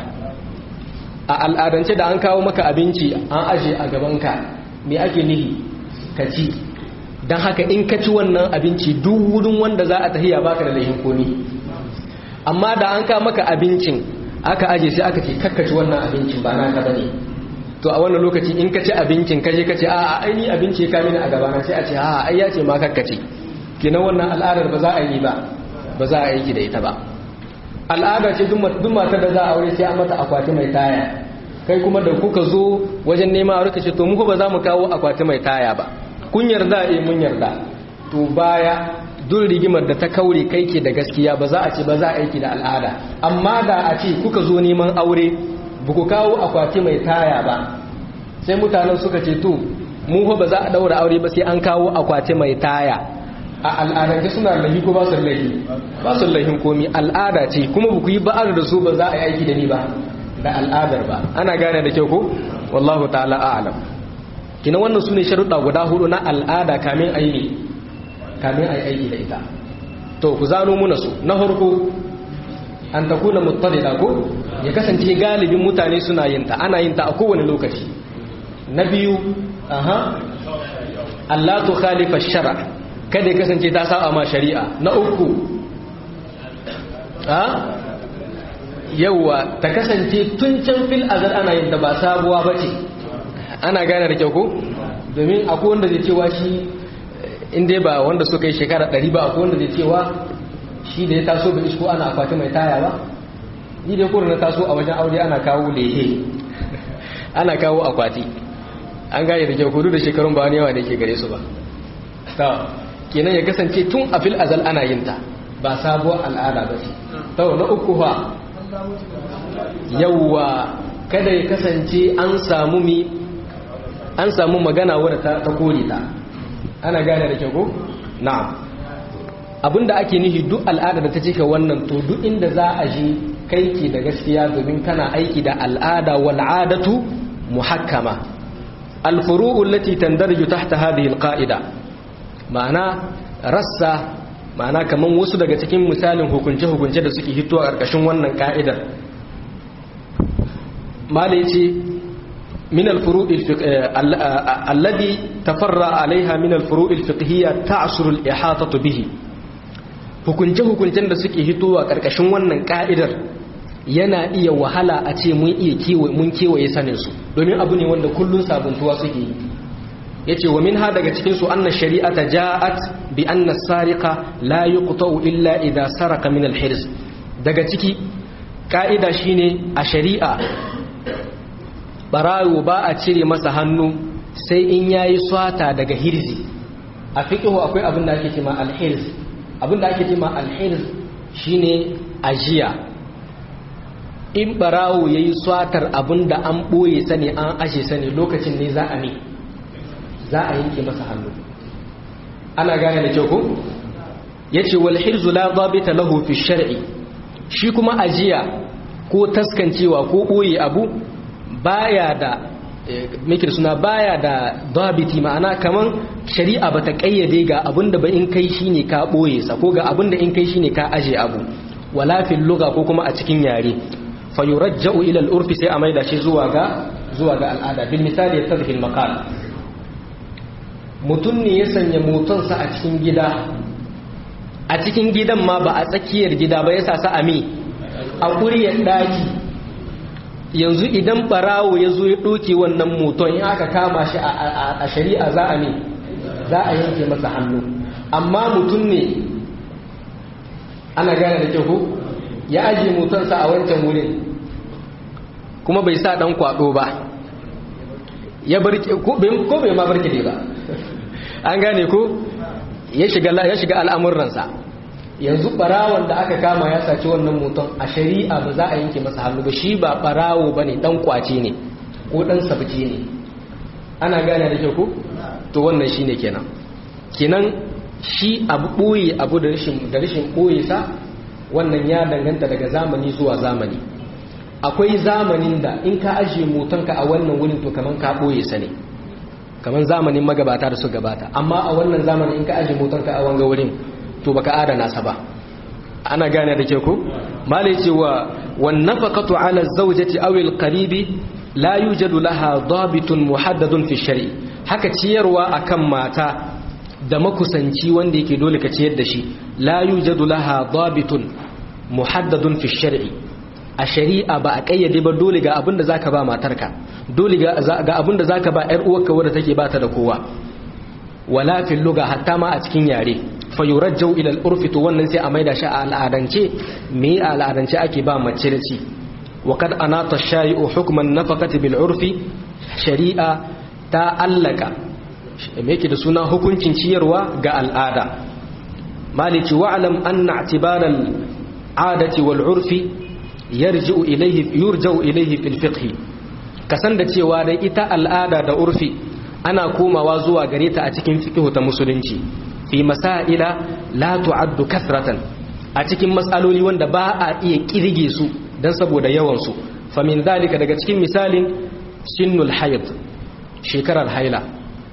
a al'adance da an kawo maka abinci an aje a gabanka me ake nihi ka ci don haka in ka ci wannan abinci duk wurin wanda za a tahiya baka da laifin komi amma da an kawo maka abincin aka aje sai aka ce kakkaci wannan abincin ba naka bane to a wannan lokaci in ka ci abincin ka je ka ce a ai ni abinci ka mini a gabana sai a ce a ai ya ce ma kakkaci kenan wannan al'adar ba za a yi ba ba za a yi da ita ba al'ada ce duk matar da za a aure sai an mata akwati mai taya kai kuma da kuka zo wajen nema a rika ce to muku ba za mu kawo akwati mai taya ba kun yarda eh mun yarda to baya duk rigimar da ta kaure kai ke da gaskiya ba za a ce ba za a aiki da al'ada amma da a ce kuka zo neman aure ba ku kawo akwati mai taya ba sai mutanen suka ce to mu ba za a daura aure ba sai an kawo akwati mai taya a al'adance suna lahi ko ba su lahi ba su lahin komi al'ada ce kuma ba ku yi ba'ar da su ba za a yi aiki da ni ba da al'adar ba ana gane da kyau ko wallahu ta'ala a'lam kina wannan sune sharuɗa guda hudu na al'ada kamin aini kamin ayi aiki da ita to ku zano muna su na farko an takuna muttadida ko ya kasance galibin mutane suna yin ta ana yin ta a kowane lokaci na biyu aha Allah tu khalifa shara kada ya kasance ta saba ma shari'a na uku ha yauwa ta kasance tun can fil azar ana yin da ba sabuwa ba ce ana gane da kyau ko domin akwai wanda zai cewa shi inda ba wanda suka yi shekara ɗari ba akwai wanda zai cewa shi da ya taso da isko ana akwati mai taya ba ni da kuma na taso a wajen aure ana kawo lehe ana kawo akwati an gane da kyau kudu da shekarun ba wani yawa da ke gare su ba ta kenan ya kasance tun a fil azal ana yin ta ba sabuwar al'ada ba ce ta na uku fa yawwa kada ya kasance an samu mi an samu magana wadda ta, ta kore ta ana gane da kyau ko na'am abinda ake nihi duk al'ada da ta cika wannan to duk inda za a je kai ke da gaskiya domin kana aiki da al'ada wal'adatu muhakkama al-furu'u allati tandarju tahta hadhihi al-qa'ida ma'ana rassa ma'ana kaman wasu daga cikin misalin hukunce-hukunce da suke hito a ƙarƙashin wannan ka'idar mala yace min al-furu' alladhi tafarra alaiha min al-furu' al-fiqhiyya ta'suru al-ihatatu bihi hukunce-hukuncen da suke hito a ƙarƙashin wannan ka'idar yana iya wahala a ce mun iya kewaye mun kewaye sanin su domin abu ne wanda kullun sabuntuwa suke yi yace wa minha daga cikin su anna shari'ata ja'at bi anna sariqa la yuqta'u illa idha saraka min al-hirs daga ciki ka'ida shine a shari'a barawo ba a cire masa hannu sai in yayi swata daga hirzi a fiqhu akwai abin da ake cewa al-hirz abin da ake cewa al-hirz shine ajiya in barawo yayi swatar abin da an boye sani an ashe sani lokacin ne za a ne za a yanke masa hannu ana gane da kyau ko yace wal hirzu la dhabita lahu fi shar'i shi kuma ajiya ko taskancewa ko boye abu baya da mikir suna baya da dabiti ma'ana kaman shari'a bata kayyade ga abinda ba in kai shine ka boye sa ko ga abinda in kai shine ka aje abu wala fil lugha ko kuma a cikin yare fa yurajja'u ila al-urfi sai a maida shi zuwa ga zuwa ga al'ada bil misali yatadhi al-maqal mutum ne ya sanya motonsa a cikin gida a cikin gidan ma ba a tsakiyar gida ba ya sa sa ami a ƙuryar ɗaki yanzu idan ɓarawo ya zo ya ɗoke wannan moton in aka kama shi a shari'a za a ne za a yanke masa hannu amma mutum ne ana gane da kyau ya ajiye motonsa a wancan wurin kuma bai sa ɗan kwaɗo ba ya barke ko bai ma barke ne ba an gane ko ya shiga ya shiga al'amuransa yanzu barawon da aka kama ya saci wannan mutum a shari'a ba za a yanke masa hannu ba shi ba barawo bane dan kwace ne ko dan sabci ne ana gane da kyau ko to wannan shine kenan kenan shi abu boye abu da rashin da rashin boye sa wannan ya danganta daga zamani zuwa zamani akwai zamanin da in ka ajiye motonka a wannan wurin to kaman ka boye sa ne kaman zamanin magabata da su gabata amma a wannan zamanin in ka ajiye motonka a wanga wurin to baka adana sa ba ana gane da ke ku malai cewa wan nafaqatu ala zawjati aw al qaribi la yujadu laha dabitun muhaddadun fi shari haka ciyarwa akan mata da makusanci wanda yake dole ka ciyar da shi la yujadu laha dabitun muhaddadun fi shari'i a shari'a ba a kayyade ba dole ga abin da zaka ba matarka dole ga abin da zaka ba yar uwarka wadda take bata da kowa wala fil lugha hatta ma a cikin yare fa yurajjau ila al-urfi to wannan sai a maida shi a al'adance me a al'adance ake ba mace da ci wa kad anata shari'u hukman nafaqati bil urfi shari'a ta allaka me yake da suna hukuncin ciyarwa ga al'ada maliki wa'lam anna i'tibara al-'adati wal urfi yarji'u ilayhi yurja'u ilayhi fil fiqh kasan da cewa dai ita al'ada da urfi ana komawa zuwa gare ta a cikin fiqh ta musulunci fi masaila la tu'addu kathratan a cikin mas'aloli wanda ba a iya kirge su dan saboda yawan su fa min zalika daga cikin misalin sinnul hayd shekarar haila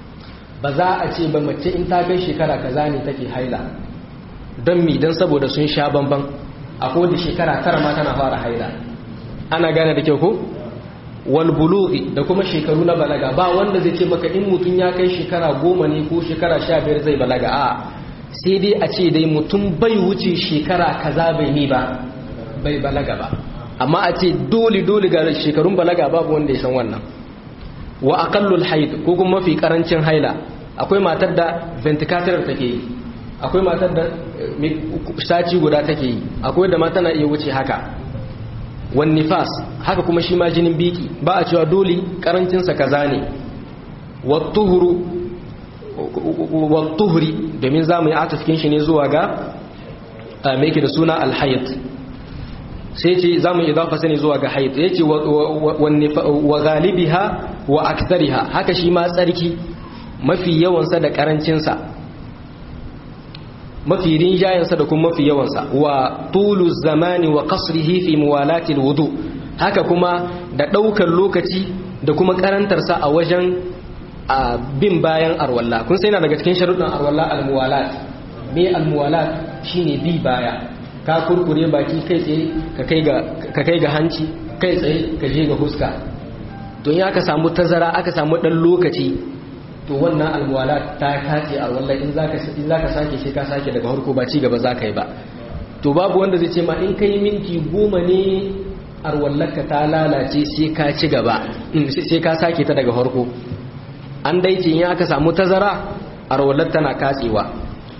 ba za a ce ba mace in ta kai shekara kaza ne take haila don mi dan saboda sun sha bamban akwai da shekara tara ma tana fara haila ana gane da kyau ko wal bulughi da kuma shekaru na balaga ba wanda zai ce maka in mutum ya kai shekara goma ne ko shekara sha biyar zai balaga a sai dai a ce dai mutum bai wuce shekara kaza bai ni ba bai balaga ba amma a ce dole dole ga shekarun balaga babu wanda ya san wannan wa aqallul haid ko kuma mafi karancin haila akwai matar da ventilator take yi akwai matar da sati guda take yi akwai da mata na iya wuce haka wan nifas haka kuma shi ma jinin biki ba a cewa dole karancinsa kaza ne wattuhuri domin za mu yi atafkin shi ne zuwa ga mai da suna alhayat sai ce za mu idafa sani zuwa ga hayat ya ce wa galibiha wa aktariha haka shi ma tsarki mafi yawansa da karancinsa mafi rinjayensa da kuma mafi yawansa wa tulu zamani wa kasrihi fi muwalati wudu haka kuma da ɗaukar lokaci da kuma karantarsa a wajen bin bayan arwalla kun sai na daga cikin sharuɗin arwalla almuwalat me almuwalat shine bi baya ka kurkure baki kai tsaye ka kai ga hanci kai tsaye ka je ga huska to in aka samu tazara aka samu ɗan lokaci to wannan almuwala ta kace a wallahi in zaka in zaka sake sai ka sake daga harko ba ci gaba zaka yi ba to babu wanda zai ce ma in kai minti goma ne arwallaka ta lalace sai ka ci gaba sai ka sake ta daga harko an dai ce in aka samu tazara arwallar tana katsewa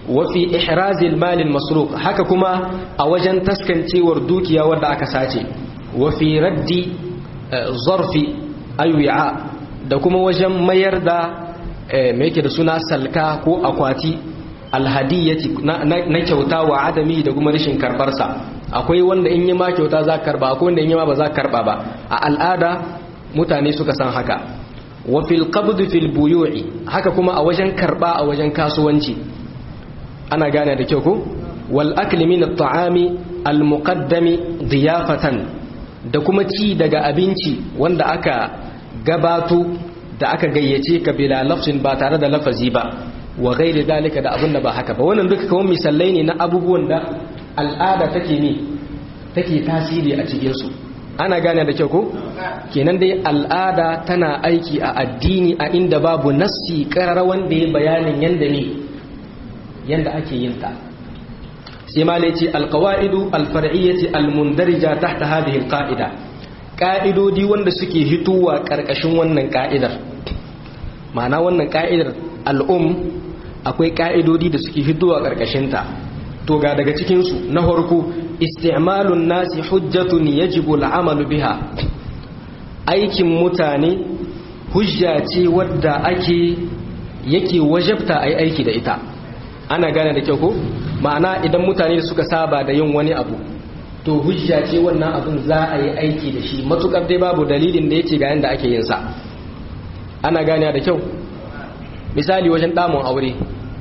wa fi ihrazil malil masruq haka kuma a wajen taskancewar dukiya wadda aka sace wa fi raddi zarfi ayu'a da kuma wajen mayar da me yake da suna salka ko akwati alhadiyati na kyauta wa adami da kuma rashin karbarsa akwai wanda in yi ma kyauta za karba akwai wanda in yi ma ba za karba ba a al'ada mutane suka san haka wa fil qabd fil buyu'i haka kuma a wajen karba a wajen kasuwanci ana gane da kyau ko wal akli min at-ta'ami al muqaddami diyafatan da kuma ci daga abinci wanda aka gabato da aka gayyace ka bila lafzin ba tare da lafazi ba wa ghairi dalika da abin da ba haka ba wannan duka kawai misalai ne na abubuwan da al'ada take ne take tasiri a cikin su ana gane da kyau ko kenan dai al'ada tana aiki a addini a inda babu nassi karar wanda ya bayanin yanda ne yanda ake yin ta sai ma ce alqawaidu alfar'iyyati almundarija tahta hadhihi alqa'ida ka'idodi wanda suke hituwa karkashin wannan ka'idar ma'ana wannan ka'idar al'um akwai ka'idodi da suke hituwa karkashin ta to ga daga cikin su na farko isti'malun nasi hujjatun yajibu al'amalu biha aikin mutane hujja ce wadda ake yake wajabta ai aiki da ita ana gane da kyau ko ma'ana idan mutane suka saba da yin wani abu to hujja ce wannan abun za a yi aiki da shi matukar dai babu dalilin da yake ga yanda ake yin sa ana gane da kyau misali wajen damun aure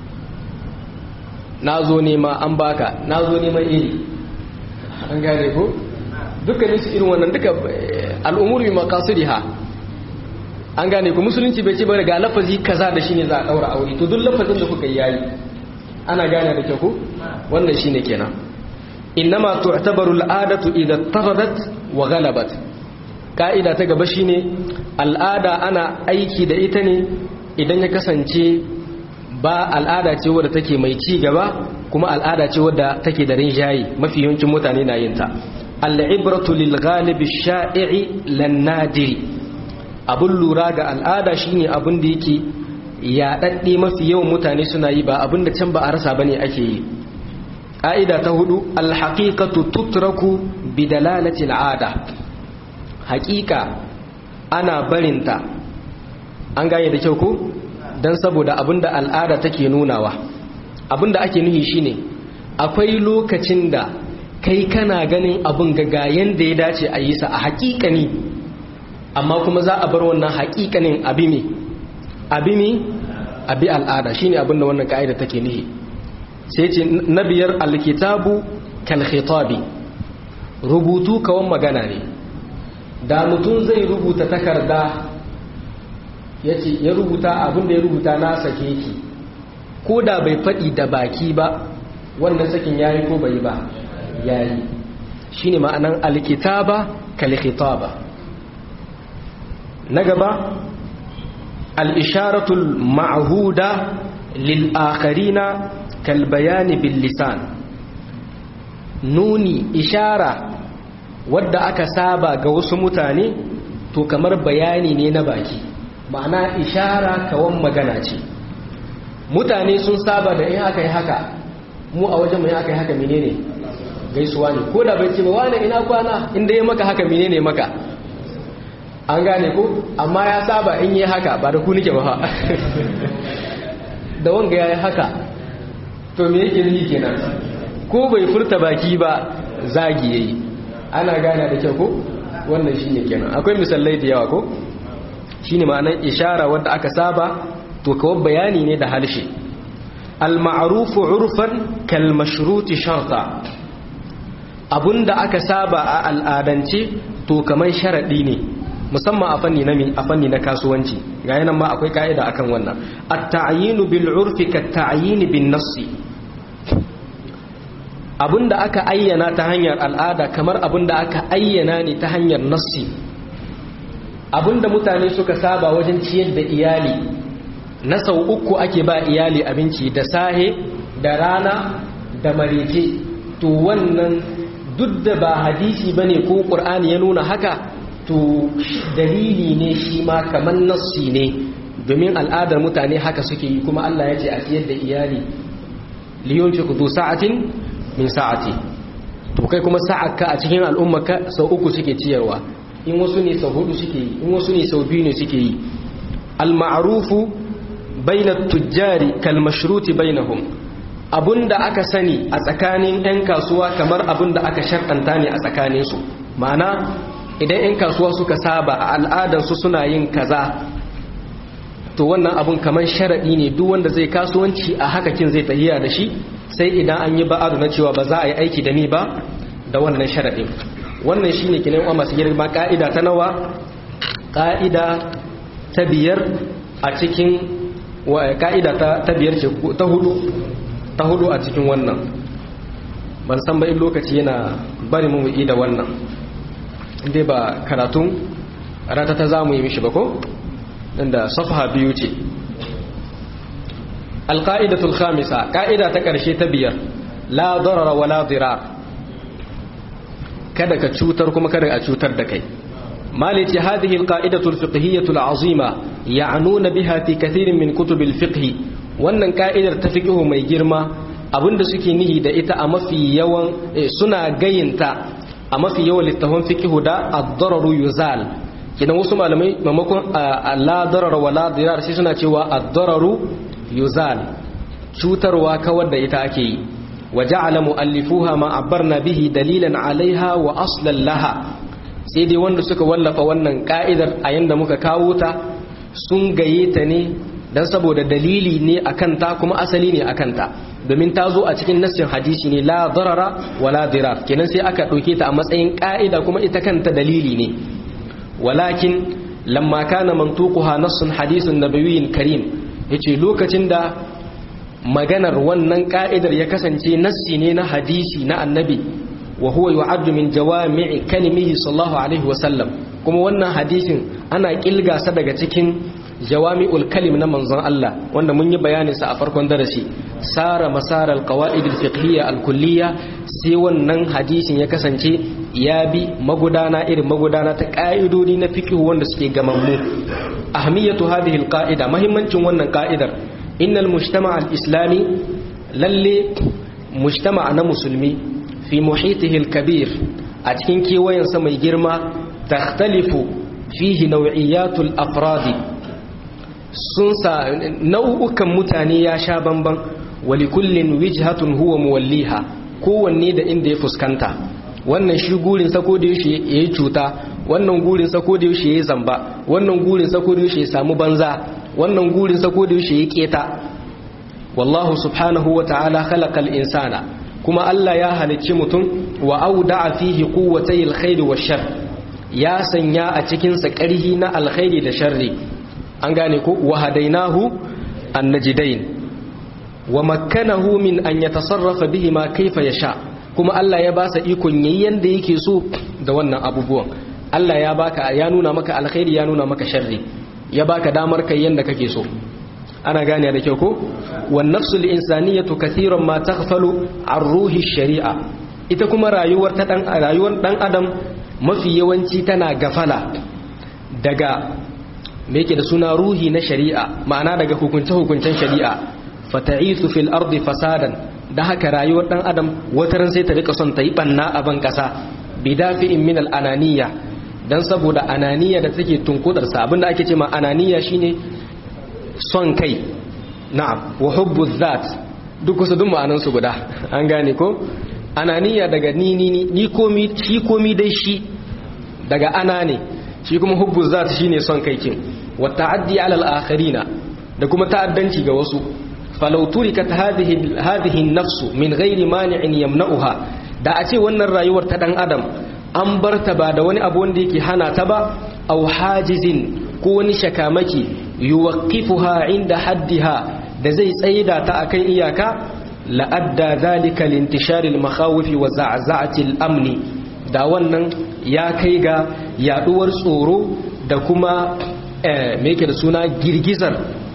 na zo nema an baka na zo neman iri an gane ko dukkanin su irin wannan duka al'umuru bi maqasidiha an gane ku musulunci bai ce ba ga lafazi kaza da shine za a daura aure to duk lafazin da kuka yi yayi ana gane da kyau ko wannan shine kenan innama tu'tabaru al'adatu idha taradat wa ghalabat ka'ida ta gaba shine al'ada ana aiki da ita ne idan ya kasance ba al'ada ce wadda take mai ci gaba kuma al'ada ce wadda take da rinjayi mafi yawancin mutane na yin ta al'ibratu lil ghalibi sha'i'i lan nadiri abun lura ga al'ada shine abun da yake yaɗaɗɗe mafi yawan mutane suna yi ba abin da can ba a rasa bane ake yi ƙa'ida ta hudu alhaƙiƙatu tutraku bi dalalati al'ada haƙiƙa ana barinta an gane da kyau ko don saboda abin da al'ada take nunawa abin da ake nuhi shine akwai lokacin da kai kana ganin abin gagayen da ya dace a yi sa a haƙiƙani amma kuma za a bar wannan haƙiƙanin abi me abi mi abi al'ada shine abinda wannan ka'ida take nihi sai ce na biyar alkitabu kal khitabi rubutu kawan magana ne da mutum zai rubuta takarda yace ya rubuta abinda ya rubuta na sake ki ko da bai faɗi da baki ba wannan sakin yayi ko bai ba yayi shine ma'anan alkitaba kal khitaba na gaba الإشارة المعهودة للآخرين كالبيان باللسان نوني إشارة wadda aka saba ga wasu mutane to kamar bayani ne na baki ma'ana ishara kawan magana ce mutane sun saba da in aka yi haka mu a wajen mai aka yi haka menene gaisuwa ne ko da bai ce ba wani ina kwana inda ya maka haka menene maka an gane ko amma ya saba in yi haka ba da ku nike ba da wanga ya yi haka to me yake yi kenan ko bai furta baki ba zagi yayi ana gane da kyau ko wannan shine kenan akwai misalai da yawa ko shine ma'anar ishara wanda aka saba to kawai bayani ne da halshe al-ma'ruf urfan kal mashruti sharta abunda aka saba a al'adance to kamar sharadi ne musamman a fanni na a fanni na kasuwanci ga yanan ma akwai ka'ida akan wannan at-ta'yinu bil urfi ka ta'yin bin nassi abinda aka ayyana ta hanyar al'ada kamar abinda aka ayyana ne ta hanyar nassi abinda mutane suka saba wajen ciyar da iyali na sau uku ake ba iyali abinci da sahe da rana da marece to wannan duk da ba hadisi bane ko qur'ani ya nuna haka to dalili ne shi ma kamar nassi ne domin al'adar mutane haka suke yi kuma Allah ya ce a ciyar da iyali liyunfiq du sa'atin min sa'ati to kai kuma sa'aka a cikin al'ummarka sau uku suke ciyarwa in wasu ne sau hudu suke yi in wasu ne sau biyu ne suke yi al-ma'rufu bayna tujjari kal mashruti bainahum abunda aka sani a tsakanin 'yan kasuwa kamar abunda aka sharɗanta ne a tsakaninsu ma'ana idan 'yan kasuwa suka saba a al'adarsu suna yin kaza to wannan abun kamar sharaɗi ne duk wanda zai kasuwanci a hakakin zai tahiya da shi sai idan an yi ba'adu na cewa ba za a yi aiki da ni ba da wannan sharaɗin wannan shi ne kinan masu girma ƙa'ida ta nawa ƙa'ida ta biyar a cikin ƙa'ida ta biyar ce ta hudu ta hudu a cikin wannan ban san ba in lokaci yana bari mu da wannan inda ba karatun rata ta za mu yi mishi ba ko inda safha biyu ce alƙa'idatul khamisa ƙa'ida ta ƙarshe ta biyar la darara wa la dirar kada ka cutar kuma kada a cutar da kai malici hadhihi alqa'idatul fiqhiyatul azima ya'nuna biha fi kathirin min kutubil fiqh wannan ka'idar ta fiqhu mai girma abinda suke nihi da ita a mafi yawan suna gayinta a mafi yawan littafin fiqhu da ad-dararu yuzal kidan wasu malamai mamakon la darara wa la dirar sai suna cewa ad-dararu yuzal cutarwa kawar da ita ake yi wa ja'ala mu'allifuha ma abbarna bihi dalilan alaiha wa aslan laha sai dai wanda suka wallafa wannan ka'idar a yanda muka kawo ta sun gaye ta ne dan saboda dalili ne akan ta kuma asali ne akan ta domin ta zo a cikin nassin hadisi ne la darara wa la dirar kenan sai aka ɗauke ta a matsayin ka'ida kuma ita kanta dalili ne walakin lamma kana mantuquha nassun hadisun nabawiyyin karim yace lokacin da maganar wannan ka'idar ya kasance nassi ne na hadisi na annabi wa huwa yu'addu min jawami'i kalimihi sallallahu alaihi wasallam kuma wannan hadisin ana kilgasa daga cikin jawami'ul kalim na manzon Allah wanda mun yi bayanin sa a farkon darasi sara masara alqawaid alfiqhiyya alkulliyya sai wannan hadisin ya kasance ya bi magudana irin magudana ta ka'idodi na fiqh wanda suke gamammu ahmiyatu hadhihi alqa'ida muhimmancin wannan ka'idar innal mujtama' al-islami lalle mujtama' na musulmi fi muhitihi al-kabir a cikin kewayensa mai girma takhtalifu fihi naw'iyatul afradi sun sa nau'ukan mutane ya sha bamban wali kullin wijhatun huwa muwalliha kowanne da inda ya fuskanta wannan shi gurin sa ko da yaushe yayi cuta wannan gurin sa ko da yaushe yayi zamba wannan gurin sa ko da yaushe ya samu banza wannan gurin sa ko da yaushe yayi keta wallahu subhanahu wa ta'ala khalaqal insana kuma Allah ya halicci mutum wa auda'a fihi quwwatay alkhairi wash-shar ya sanya a cikin sa ƙarhi na alkhairi da sharri an gane ko wa hadainahu annajidain wa makkanahu min an yatasarrafa bihi ma kaifa yasha kuma Allah ya ba sa ikon yayin yanda yake so da wannan abubuwan Allah ya baka ya nuna maka alkhairi ya nuna maka sharri ya baka damar kai yanda kake so ana gane da kyau ko wan nafsul insaniyatu kathiran ma taghfalu an ruhi shari'a ita kuma rayuwar ta dan rayuwar dan adam mafi yawanci tana gafala daga me yake da suna ruhi na shari'a ma'ana daga hukunce-hukuncen shari'a fata'isu fil ardi fasadan da haka rayuwar dan adam wataran sai ta rika son ta yi banna a ban kasa bidafi'in min al ananiya dan saboda ananiya da take tunkudar sa abinda ake cewa ananiya shine son kai na'am wa hubbu dhat duk kusa duk ma'anan su guda an gane ko ananiya daga ni ni ni komi shi komi dai shi daga ana ne shi kuma hubbu zat shine son kai kin wa ta'addi ala al-akharina da kuma ta'addanci ga wasu falau turikat hadhihi hadhihi an-nafsu min ghairi mani'in yamna'uha da a ce wannan rayuwar ta dan adam an barta ba da wani abu wanda yake hana ta ba aw hajizin ko wani shakamaki yuwaqqifuha inda haddiha da zai tsaida ta akan iyaka la'adda dhalika lintishari al-makhawif wa za'za'ati al-amni da wannan ya kai ga yaduwar tsoro da kuma me yake da suna girgizar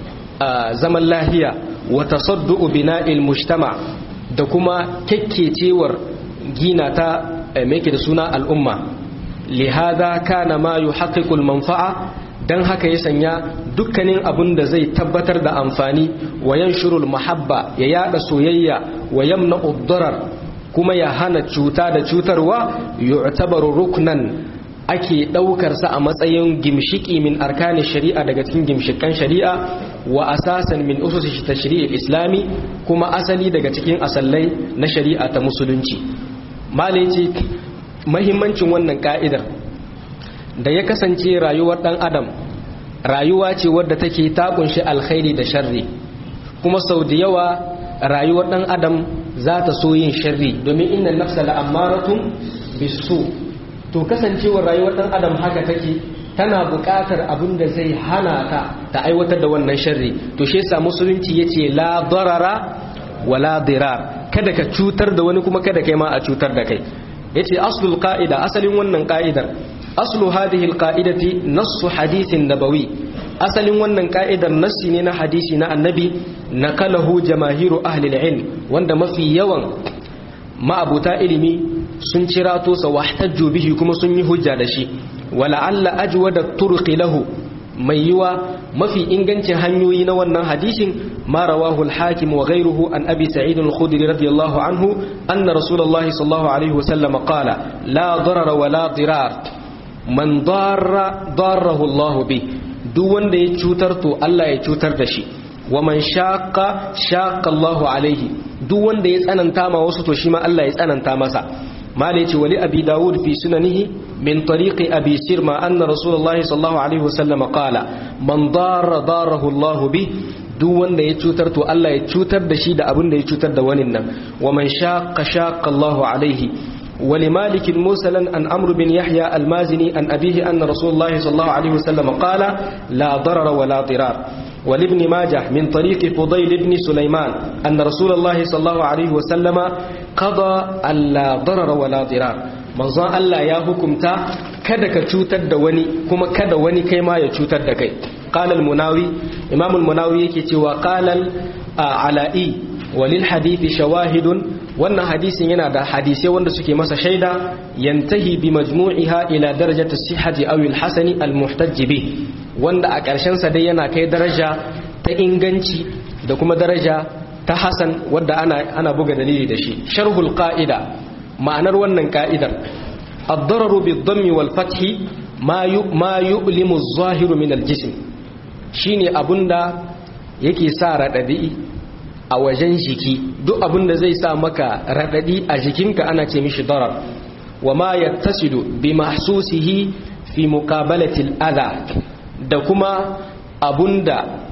zaman lahiya wa tasaddu'u bina'il mujtama da kuma kekkecewar gina ta me yake da suna al'umma lihada kana ma yuhaqqiqu al-manfa'a dan haka ya sanya dukkanin abun da zai tabbatar da amfani wa yanshurul mahabba ya yada soyayya wa yamna uddarar kuma ya hana cuta da cutarwa yu'tabaru ruknan ake daukar sa a matsayin gimshiki min arkani shari'a daga cikin gimshikan shari'a wa asasan min usus tashri'il islami kuma asali daga cikin asallai na shari'a ta musulunci malai ce mahimmancin wannan ka'idar da ya kasance rayuwar dan adam rayuwa ce wadda take ta kunshi alkhairi da sharri kuma sau da yawa rayuwar dan adam za ta so yin sharri domin inna nafsa la'ammaratun bisu to kasancewar rayuwar dan adam haka take tana buƙatar abin da zai hana ta ta aiwatar da wannan sharri to shi yasa musulunci yace la darara wala dirar kada ka cutar da wani kuma kada kai ma a cutar da kai yace aslul qa'ida asalin wannan qa'idar aslu hadhihi alqa'idati nassu hadithin nabawi asalin wannan ka'idar nassi ne na hadisi na annabi nakalahu jamahiru ahli ilm wanda mafi yawan ma'abuta ilimi sun cirato sa wahtajju bihi kuma sun yi hujja da shi wala'alla ajwada turqi lahu mai yiwa mafi ingancin hanyoyi na wannan hadisin ma rawahu al-hakim wa ghayruhu an abi sa'id al-khudri radiyallahu anhu anna rasulullahi sallallahu alaihi wasallam qala la darara wa la dirar man darra darrahu Allah bi duk wanda ya cutar to Allah ya cutar da shi wa man shaqqa shaqqa Allah alaihi duk wanda ya tsananta ma wasu to shi ma Allah ya tsananta masa malai ce wali abi dawud fi sunanihi min tariqi abi sirma anna rasulullah sallallahu alaihi wasallam qala man darra darahu Allah bi duk wanda ya cutar to Allah ya cutar da shi da abin da ya cutar da wani nan wa man shaqqa shaqqa Allah alaihi ولمالك مرسلا عن عمرو بن يحيى المازني عن أبيه أن رسول الله صلى الله عليه وسلم قال لا ضرر ولا ضرار ولابن ماجه من طريق فضيل بن سليمان أن رسول الله صلى الله عليه وسلم قضى ألا ضرر ولا ضرار manzon Allah ya hukumta kada ka cutar da wani kuma kada wani kai ma ya cutar da kai qala al-munawi imam al-munawi yake cewa qala al-ala'i walil hadithi shawahidun wannan hadisin yana da hadisai wanda suke masa shaida yantahi bi majmu'iha ila darajati sihhati aw al-hasani al-muhtajj bih wanda a ƙarshen sa dai yana kai daraja ta inganci da kuma daraja ta hasan wanda ana ana buga dalili da shi sharhul qa'ida ma'anar wannan ka'idar ad-dararu bid-dammi wal-fathi ma ma yu'limu az-zahiru min al-jism shine abunda yake sa radadi a wajen jiki duk abin da zai sa maka raɗaɗi a jikinka ana ce mishi darar wa ma yattasidu bi mahsusihi fi muqabalatil adha da kuma abunda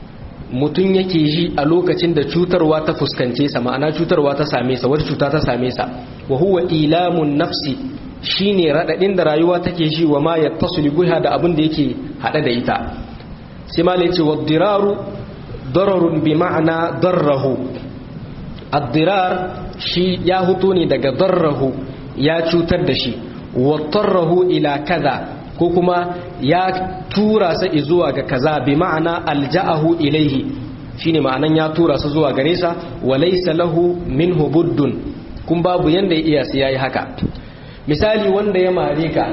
mutum yake ji a lokacin da cutarwa ta fuskance sa ma'ana cutarwa ta same sa wata cuta ta same sa wa huwa ilamun nafsi shine raɗaɗin da rayuwa take ji wa ma yattasilu biha da abin da yake hada da ita sai malai ce wa diraru dararun bi ma'ana darrahu addirar shi ya huto ne daga darrahu ya cutar da shi wattarrahu ila kaza ko kuma ya tura sa zuwa ga kaza bi ma'ana alja'ahu ilaihi shine ma'anan ya tura sa zuwa gare sa wa laysa lahu minhu buddun kun babu yanda ya iya sai yayi haka misali wanda ya mare ka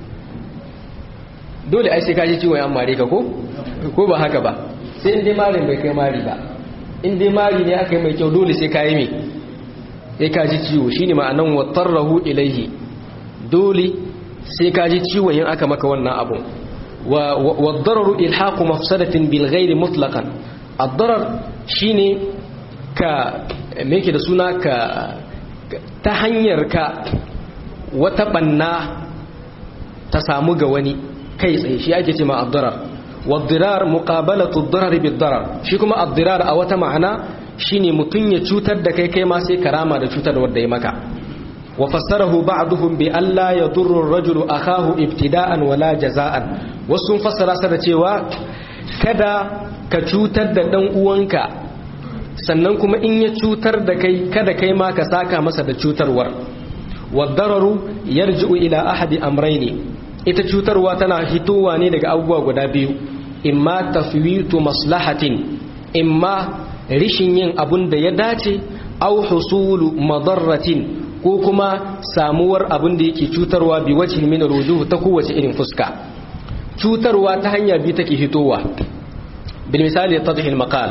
dole ai sai ka ji ciwon ya mare ka ko ko ba haka ba sai in dai marin bai kai mari ba in dai mari ne aka yi mai kyau dole sai ka yi mai sai ka ji ciwo shine ma'anan wattarrahu ilaihi dole sai ka ji ciwo yin aka maka wannan abun wa waddararu ilhaqu mafsadatin bil ghairi mutlaqan ad-darar shine ka me yake da suna ka ta hanyar ka wata banna ta samu ga wani kai tsaye shi ake ce ma ad-darar والضرار مقابلة الضرر بالضرر shi kuma الضرار a wata ma'ana shine mutun ya cutar da kai kai ma sai karama da cutar wanda ya maka wa fassarahu ba'dhum bi alla yadurru ar-rajulu akahu ibtida'an wala jaza'an wasu fassara sa da cewa kada ka cutar da dan uwanka sannan kuma in ya cutar da kai kada kai ma ka saka masa da cutarwar wadararu yarji'u ila ahadi amrayni ita cutarwa tana hitowa ne daga abubuwa guda biyu imma tafwitu maslahatin imma rishin yin abun da ya dace au husulu madarratin ko kuma samuwar abun da yake cutarwa bi wajhin min rujuh ta kowace irin fuska cutarwa ta hanya biyu take hitowa bil misali tadhil maqal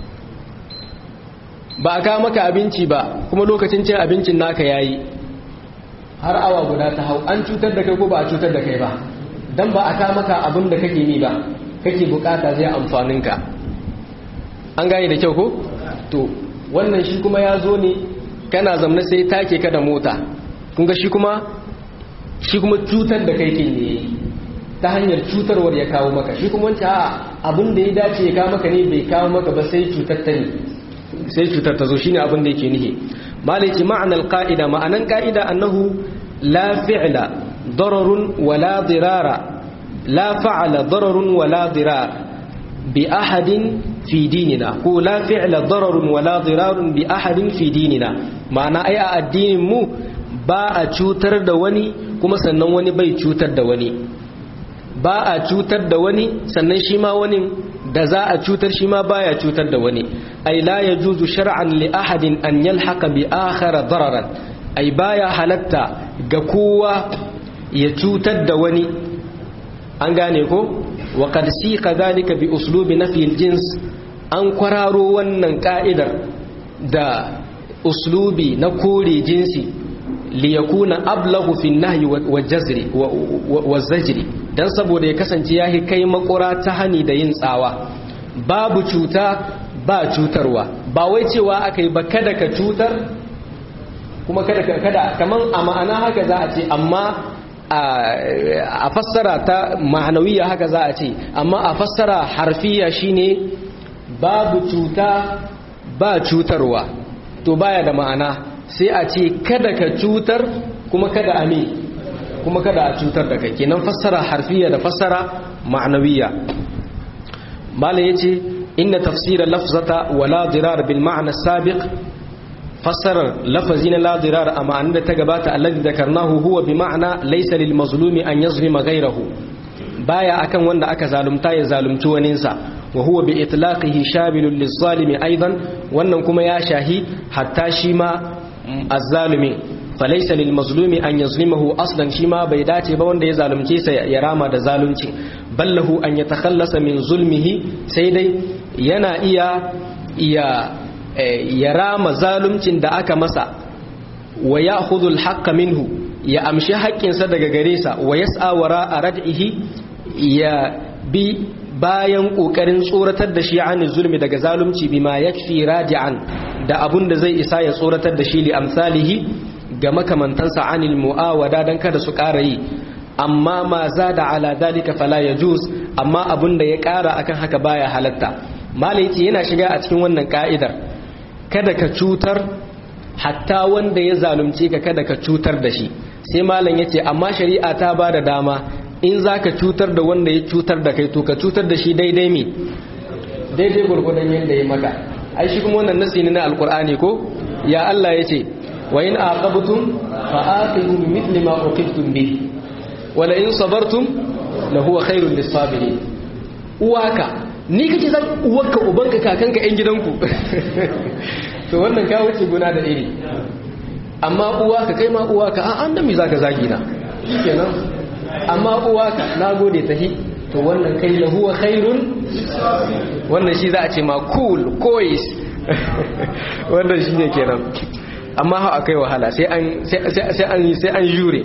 ba a kawo maka abinci ba kuma lokacin cin abincin naka yayi har awa guda ta hau an cutar da kai ko ba a cutar da kai ba dan ba a kawo maka abin da kake ni ba kake bukata zai amfanin ka an gane da kyau ko to wannan shi kuma ya zo ne kana zamna sai take ka da mota kun ga shi kuma shi kuma cutar da kai kin ne ta hanyar cutarwar ya kawo maka shi kuma wancan a abin da ya dace ya kawo maka ne bai kawo maka ba sai cutar ta ne sai cutar ta zo shine abin da yake nihi malaki ma'anar qa'ida ma'anan qa'ida annahu la fi'la dararun wala dirara la fa'ala dararun wala dirar bi ahadin fi dinina ko la fi'la dararun wala dirarun bi ahadin fi dinina ma'ana ai a addinin mu ba a cutar da wani kuma sannan wani bai cutar da wani ba a cutar da wani sannan shi ma wani da za a cutar shi ma baya cutar da wani ai la yajuzu shar'an li ahadin an yalhaqa bi akhara dararan ai baya halatta ga kowa ya cutar da wani an gane ko wa qad siqa dhalika bi uslubi nafi al-jins an kwararo wannan ka'idar da uslubi na kore jinsi liyakuna ablahu fi nahyi wa jazri wa zajri dan saboda ya kasance yahi kai makura ta hani da yin tsawa babu cuta ba cutarwa ba wai cewa akai ba kada ka cutar kuma kada kada kaman a ma'ana haka za a ce amma a fassara ta ma'anawiya haka za a ce amma a fassara harfiya shine babu cuta ba cutarwa to baya da ma'ana sai a ce kada ka cutar kuma kada a me kuma kada a cutar da kai kenan fassara harfiya da fassara ma'anawiya mala yace inna tafsira lafzata wala dirar bil ma'na sabiq fassarar lafazi na la dirar a ma'anar da ta gabata alladhi dhakarnahu huwa bi ma'na laysa lil mazlumi an yazlima ghayrahu baya akan wanda aka zalunta ya zalunci waninsa wa huwa bi itlaqihi shabilun liz zalimi aidan wannan kuma ya shahi hatta shi ma azzalumi falaisa lil mazlumi an yazlimahu aslan shi ma bai dace ba wanda ya zalunce sa ya rama da zalunci ballahu an yatakhallasa min zulmihi sai dai yana iya iya ya rama zaluncin da aka masa wa ya'khudhu al minhu ya amshi haƙƙinsa daga gare sa wa yas'a wara rad'ihi ya bi bayan ƙoƙarin tsoratar da shi an zulmi daga zalunci bima yakfi radi'an da abun da zai isa ya tsoratar da shi li amsalihi ga makamantansa anil mu'awada dan kada su ƙara yi amma ma za da ala dalika fala ya juz amma abun da ya ƙara akan haka baya halatta malaiti yana shiga a cikin wannan ka'idar kada ka cutar hatta wanda ya zalunce ka kada ka cutar da shi sai malam yace amma shari'a ta ba da dama in za ka cutar da wanda ya cutar da kai to ka cutar da shi daidai me daidai gurgudan yadda ya maka ai shi kuma wannan nasi ne na alkur'ani ko ya Allah ya ce wa in aqabtum fa aqibu bi mithli ma uqibtum bi wa la in sabartum la huwa khairul lisabirin uwaka ni kake zan uwarka ubanka kakanka yan gidanku to wannan ka wuce guna da iri amma uwaka kai ma uwaka a an da me zaka zagi na shikenan amma uwaka nagode tahi to wannan kai la huwa khairun wannan shi za a ce ma cool kois wannan shi ne kenan amma hau akai wahala sai an sai an jure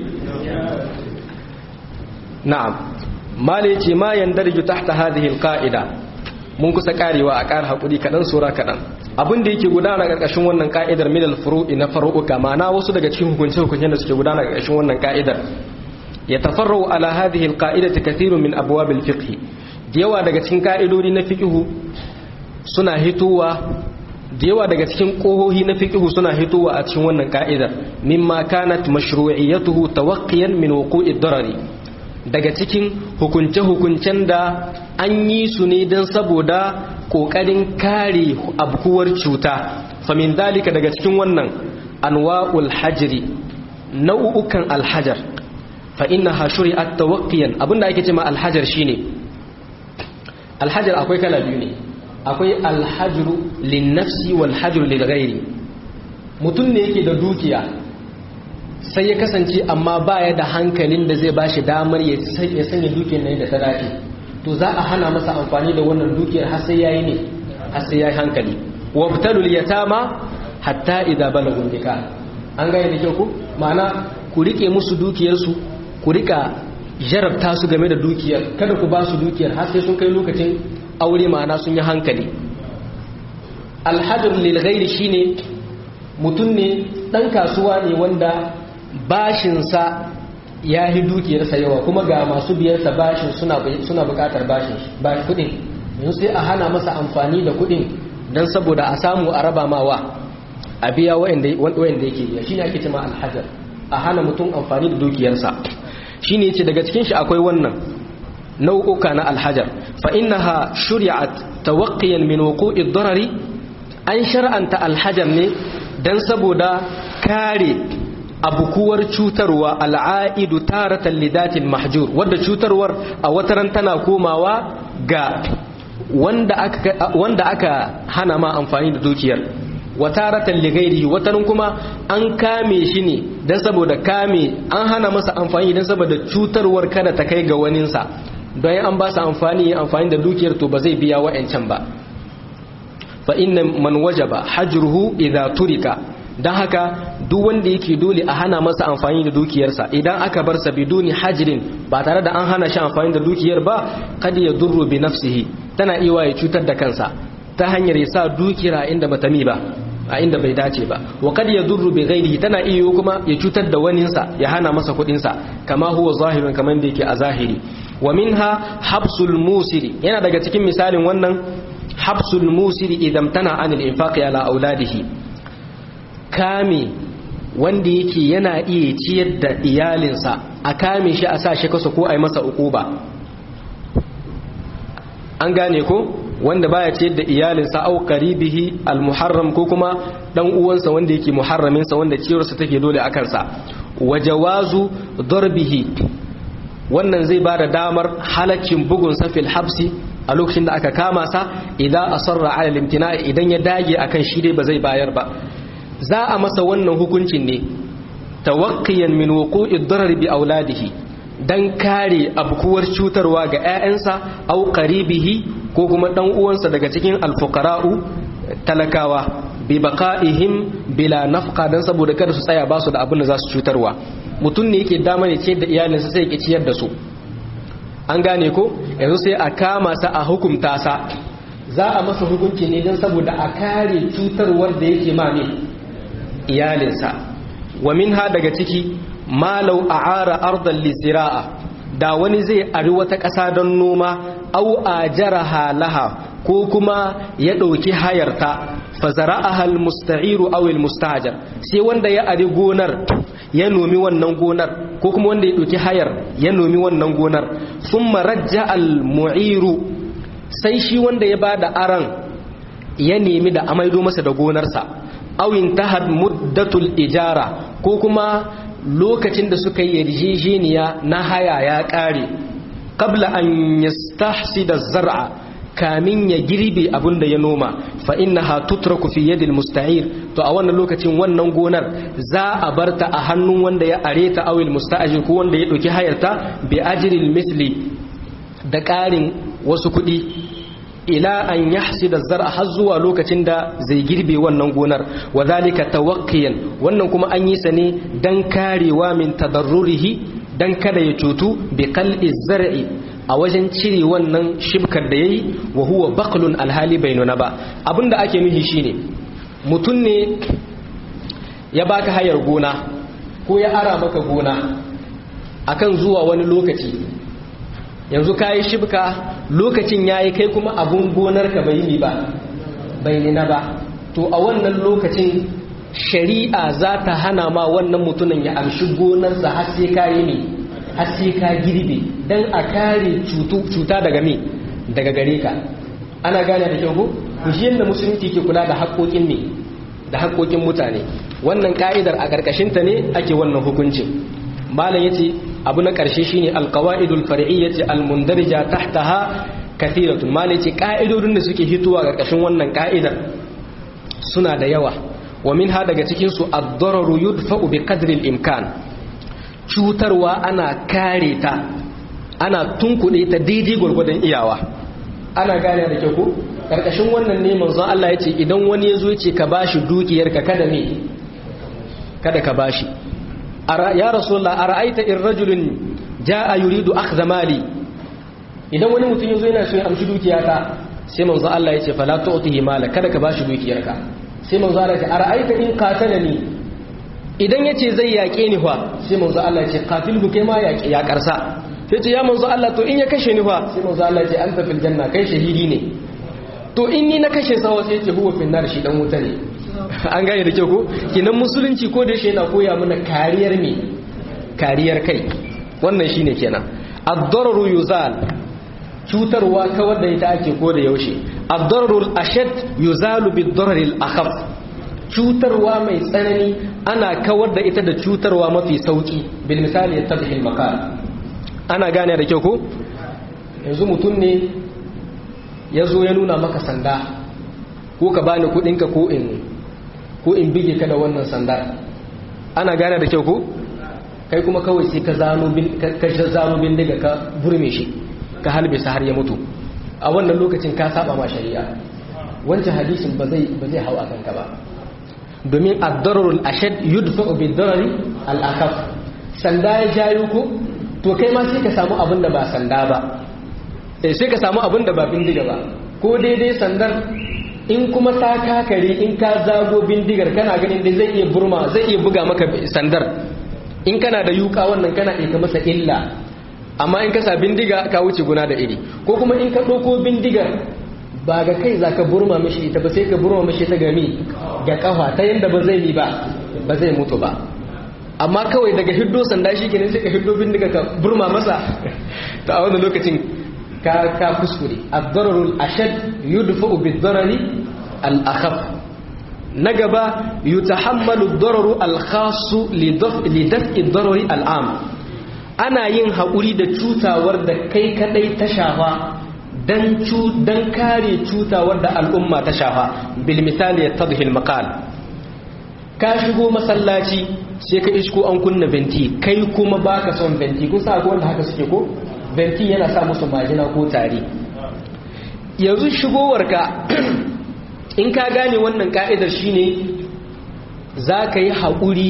na'am mali ce ma yandarju tahta hadhihi alqa'ida mun kusa karewa a ƙara hakuri kadan sura kadan abin da yake gudana karkashin wannan ka'idar min al-furu'i na faru'uka ma'ana wasu daga cikin hukunce hukuncen da suke gudana karkashin wannan ka'idar يتفرع على هذه القاعدة كثير من أبواب الفقه ديوا daga cikin ka'idodi na fiqhu suna hituwa diyawa daga cikin kohohi na fiqhu suna hituwa a cikin wannan ka'idar mimma kanat mashru'iyyatuhu tawaqqiyan min wuqu'i darari daga cikin hukunce hukuncen da an yi su ne don saboda kokarin kare abkuwar cuta famin dalika daga cikin wannan anwa'ul hajri nau'ukan alhajar fa innaha shuri'at tawaqqiyan abinda ake cewa alhajar shine alhajar akwai kala biyu ne akwai alhajru linnafsi wal hajru lil ghairi mutum ne yake da dukiya sai ya kasance amma baya da hankalin da zai bashi damar ya sanya dukiyar nan da ta dace to za a hana masa amfani da wannan dukiyar har sai yayi ne har sai yayi hankali wabtalul yatama hatta idza balagun nikah an gane da kyau ku ma'ana ku rike musu dukiyar su ku rika jarabta su game da dukiyar kada ku ba su dukiyar har sai sun kai lokacin aure ma'ana sun yi hankali alhadar lil ghairi shine mutum ne dan kasuwa ne wanda bashinsa ya yi dukiyarsa yawa kuma ga masu biyarsa bashin suna bukatar bashin kudin yanzu sai a hana masa amfani da kudin don saboda a samu a raba mawa a biya wa'anda yake biya shi ne ake cima alhajar a hana mutum amfani da dukiyarsa shi ne ce daga cikin shi akwai wannan nau'uka na alhajar fa innaha shuri'at tawaqqiyan min wuqu'i darari an shar'anta alhajar ne dan saboda kare abukuwar cutarwa al'aidu taratan lidatin mahjur wadda cutarwar a wataran tana komawa ga wanda aka wanda aka hana ma amfani da dukiyar wataratan ligairihi wataran kuma an kame shi ne dan saboda kame an hana masa amfani dan saboda cutarwar kada ta kai ga waninsa don an ba su amfani amfani da dukiyar to ba zai biya wa'ancan ba fa inna man wajaba hajruhu idza turika don haka duk wanda yake dole a hana masa amfani da dukiyarsa idan aka bar sa biduni hajirin ba tare da an hana shi amfani da dukiyar ba kad ya durru bi nafsihi tana iya ya cutar da kansa ta hanyar ya sa dukiyar a inda bata mi ba a inda bai dace ba wa kad ya durru bi ghairihi tana iya kuma ya cutar da waninsa ya hana masa kudin sa kama huwa zahirun kaman da yake a zahiri wa minha habsul musiri yana daga cikin misalin wannan habsul musiri idan tana anil infaqi ala auladihi kame wanda yake yana iya ciyar da iyalinsa a kame shi a sa shi kasa ko a yi masa ukuba an gane ko wanda baya ciyar da iyalinsa au qaribihi almuharram ko kuma dan uwansa wanda yake muharramin sa wanda ciyarsa take dole a kansa wa jawazu darbihi wannan zai bada damar halaccin bugun sa fil habsi a lokacin da aka kama sa idan asarra ala limtina idan ya dage akan shi dai ba zai bayar ba za a masa wannan hukuncin ne tawakkiyan min wuqu'i darar bi auladihi dan kare abkuwar cutarwa ga ƴaƴansa au qaribihi ko kuma dan uwansa daga cikin alfuqara'u talakawa bi baqa'ihim bila nafqa dan saboda kada su tsaya ba su da abin da za su cutarwa mutum ne yake dama ne ce da iyalinsa sai ya ciyar da su an gane ko yanzu sai a kama sa a hukunta sa za a masa hukunci ne don saboda a kare cutarwar da yake ma ne iyalinsa wa minha daga ciki malau a'ara ardan lizira'a da wani zai ari wata ƙasa don noma au ajaraha laha ko kuma ya ɗauki hayarta fa zara'aha almusta'iru aw almustajar sai wanda ya ari gonar ya nomi wannan gonar ko kuma wanda ya ɗauki hayar ya nomi wannan gonar thumma rajja almu'iru sai shi wanda ya bada aran ya nemi da amaido masa da gonarsa awin tahad muddatul ijara ko kuma lokacin da suka yi yarjejeniya na haya ya ƙare qabla an yastahsida zar'a kamin ya girbe abin da ya noma fa innaha tutraku fi yadil musta'ir to a wannan lokacin wannan gonar za a barta a hannun wanda ya areta awil musta'ajir ko wanda ya dauki hayarta bi ajril misli da ƙarin wasu kuɗi ila an yahsida zar'a har zuwa lokacin da zai girbe wannan gonar wa zalika tawaqqiyan wannan kuma an yi sa ne dan karewa min tadarrurihi dan kada ya cutu bi qal'i zar'i a wajen cire wannan shibkar da yayi wa huwa baqlun alhali bainuna ba abinda ake nufi shine mutun ne ya baka hayar gona ko ya ara maka gona akan zuwa wani lokaci yanzu kayi shibka lokacin yayi kai kuma abun gonarka bai yi ba bai nina ba to a wannan lokacin shari'a za ta hana ma wannan mutumin ya amshi gonarsa har sai kayi ne har sai ka girbe dan a kare cuta daga me daga gare ka ana gane da kyau ko shi yadda musulunci ke kula da haƙoƙin ne da haƙoƙin mutane wannan ka'idar a ƙarƙashin ta ne ake wannan hukuncin malam yace abu na ƙarshe shine alqawaidul far'iyyati almundarija tahtaha kathiratun malam yace ka'idodin da suke hitowa ƙarƙashin wannan ka'idar suna da yawa wa minha daga cikin su ad-dararu yudfa'u bi qadri al-imkan cutarwa ana kare ta ana tunkuɗe ta daidai gwargwadon iyawa ana gane da kyau ko karkashin wannan ne manzon Allah ya ce idan wani ya zo ya ce ka bashi dukiyarka kada me kada ka bashi ya rasulullah ara'aita in rajulun jaa yuridu akhdha mali idan wani mutum ya zo yana so ya amshi dukiyata sai manzon Allah ya ce fala tu'tihi mala kada ka bashi dukiyarka sai manzon Allah ya ce ara'aita in qatalani idan yace zai yaƙe ni fa sai manzon Allah ya ce qatilhu kai ma yaƙe ya karsa sai ce ya manzo Allah to in ya kashe ni fa sai manzo Allah ya ce anta fil janna kai shahidi ne to in ni na kashe sawa sai ce huwa fil nar shi dan wuta ne an gane da kyau ko kinan musulunci ko da shi yana koya mana kariyar me kariyar kai wannan shine kenan ad-dararu yuzal cutarwa kawar da ita ake ko da yaushe ad-dararu ashad yuzalu bid-darari al-akhaf cutarwa mai tsanani ana kawar da ita da cutarwa mafi sauki bil misali yattabihi al-maqal ana gane da kyau ko yanzu mutum ne ya zo ya nuna maka sanda ko ka bani kudinka ko in ko in bige ka da wannan sanda ana gane da kyau ko kai kuma kawai sai ka zano bin ka zano bindiga ka burme shi ka halbe sa har ya mutu a wannan lokacin ka saba ma shari'a wancan hadisin ba zai ba zai hau akan ka ba domin ad-dararul ashad yudfa'u bid-darari al-akhaf sanda ya jayo ko to kai ma sai ka samu abin da ba sanda ba sai ka samu abin da ba bindiga ba ko daidai sandar in kuma ta kakare in ka zago bindigar kana ganin da zai iya burma zai iya buga maka sandar in kana da yuka wannan kana iya masa illa amma in ka sa bindiga ka wuce guna da iri ko kuma in ka ɗauko bindigar ba ga kai za ka burma mishi ita ba sai ka burma mishi ta gami ga kafa ta yadda ba zai yi ba ba zai mutu ba amma kawai daga hiddo sanda shi kenan sai ka hiddo bindiga ka burma masa ta a wannan lokacin ka ka kuskure ad-dararul ashad yudfa'u bid-darari al-akhaf na gaba yutahammalu ad-dararu al-khass li daf'i ad-darari al-am ana yin haƙuri da cutawar da kai kadai ta shafa dan cu dan kare cutawar da al'umma ta shafa bil misali yatadhi al-maqal ka shigo masallaci sai ka isko an kunna venti kai kuma baka son venti kun sa wanda haka suke ko venti yana sa musu majina ko tari yanzu shigowarka in ka gane wannan ka'idar shine za ka yi haƙuri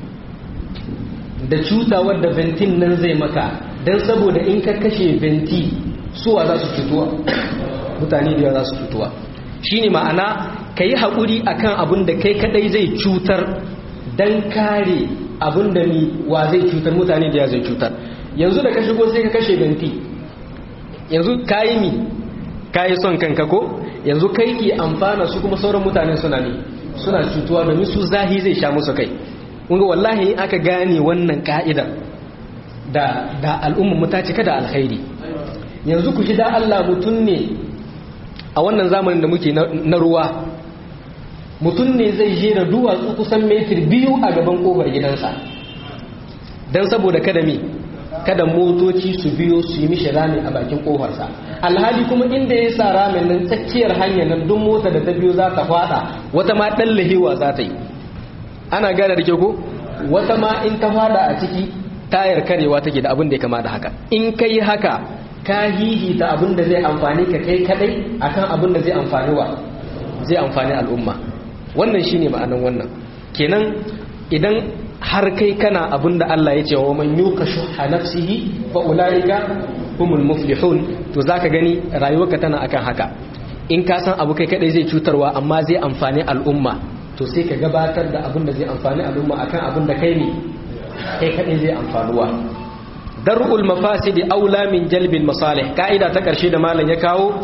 da cutawar da ventin nan zai maka don saboda in ka kashe venti suwa za su cutuwa mutane da za su cutuwa shine ma'ana ka yi haƙuri a kan abin da kai kadai zai cutar don kare abin da ni wa zai cutar mutane da ya zai cutar yanzu da ka shigo sai ka kashe ganti yanzu ka yi mi ka yi son kanka ko yanzu kai ke amfana su kuma sauran mutane suna ne suna cutuwa domin su zahi zai sha musu kai kunga wallahi aka gane wannan ka'idar da da al'ummar mu ta cika da alkhairi yanzu ku ji da Allah mutum ne a wannan zamanin da muke na ruwa mutum ne zai je da duwatsu kusan metir biyu a gaban kofar gidansa don saboda kada mi kada motoci su biyo su yi mishi rami a bakin kofarsa alhali kuma inda ya sa ramin nan tsakiyar hanyar nan duk mota da ta biyo za ta fada wata ma dan lahewa za ta yi ana gane da ke ko wata ma in ta fada a ciki tayar karewa take da abin da ya kama da haka in ka yi haka ka hihita abin da zai amfani ka kai kadai akan abin da zai amfani wa zai amfani al'umma wannan shine ma'anan wannan kenan idan har kai kana abin da Allah ya ce wa man yuka shuha nafsihi fa ulaika humul muflihun to zaka gani rayuwarka tana akan haka in ka san abu kai kadai zai cutarwa amma zai amfani al'umma to sai ka gabatar da abin da zai amfani al'umma akan abin da kai ne kai kadai zai amfanuwa dar'ul mafasidi aula min jalbil masalih ka'ida ta karshe da malam ya kawo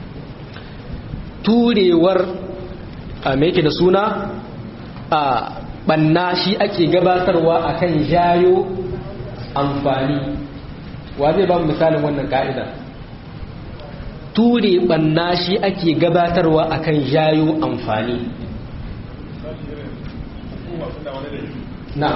turewar a me yake da suna a banna shi ake gabatarwa akan jayo amfani wa zai ba mu misalin wannan ka'ida ture banna shi ake gabatarwa akan jayo amfani na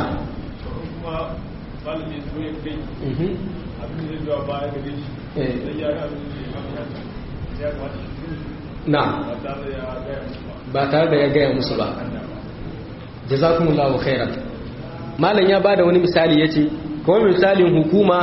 na ba tare da ya gaya musu ba jazakumullahu khairan malam ya bada wani misali yace kawai misalin hukuma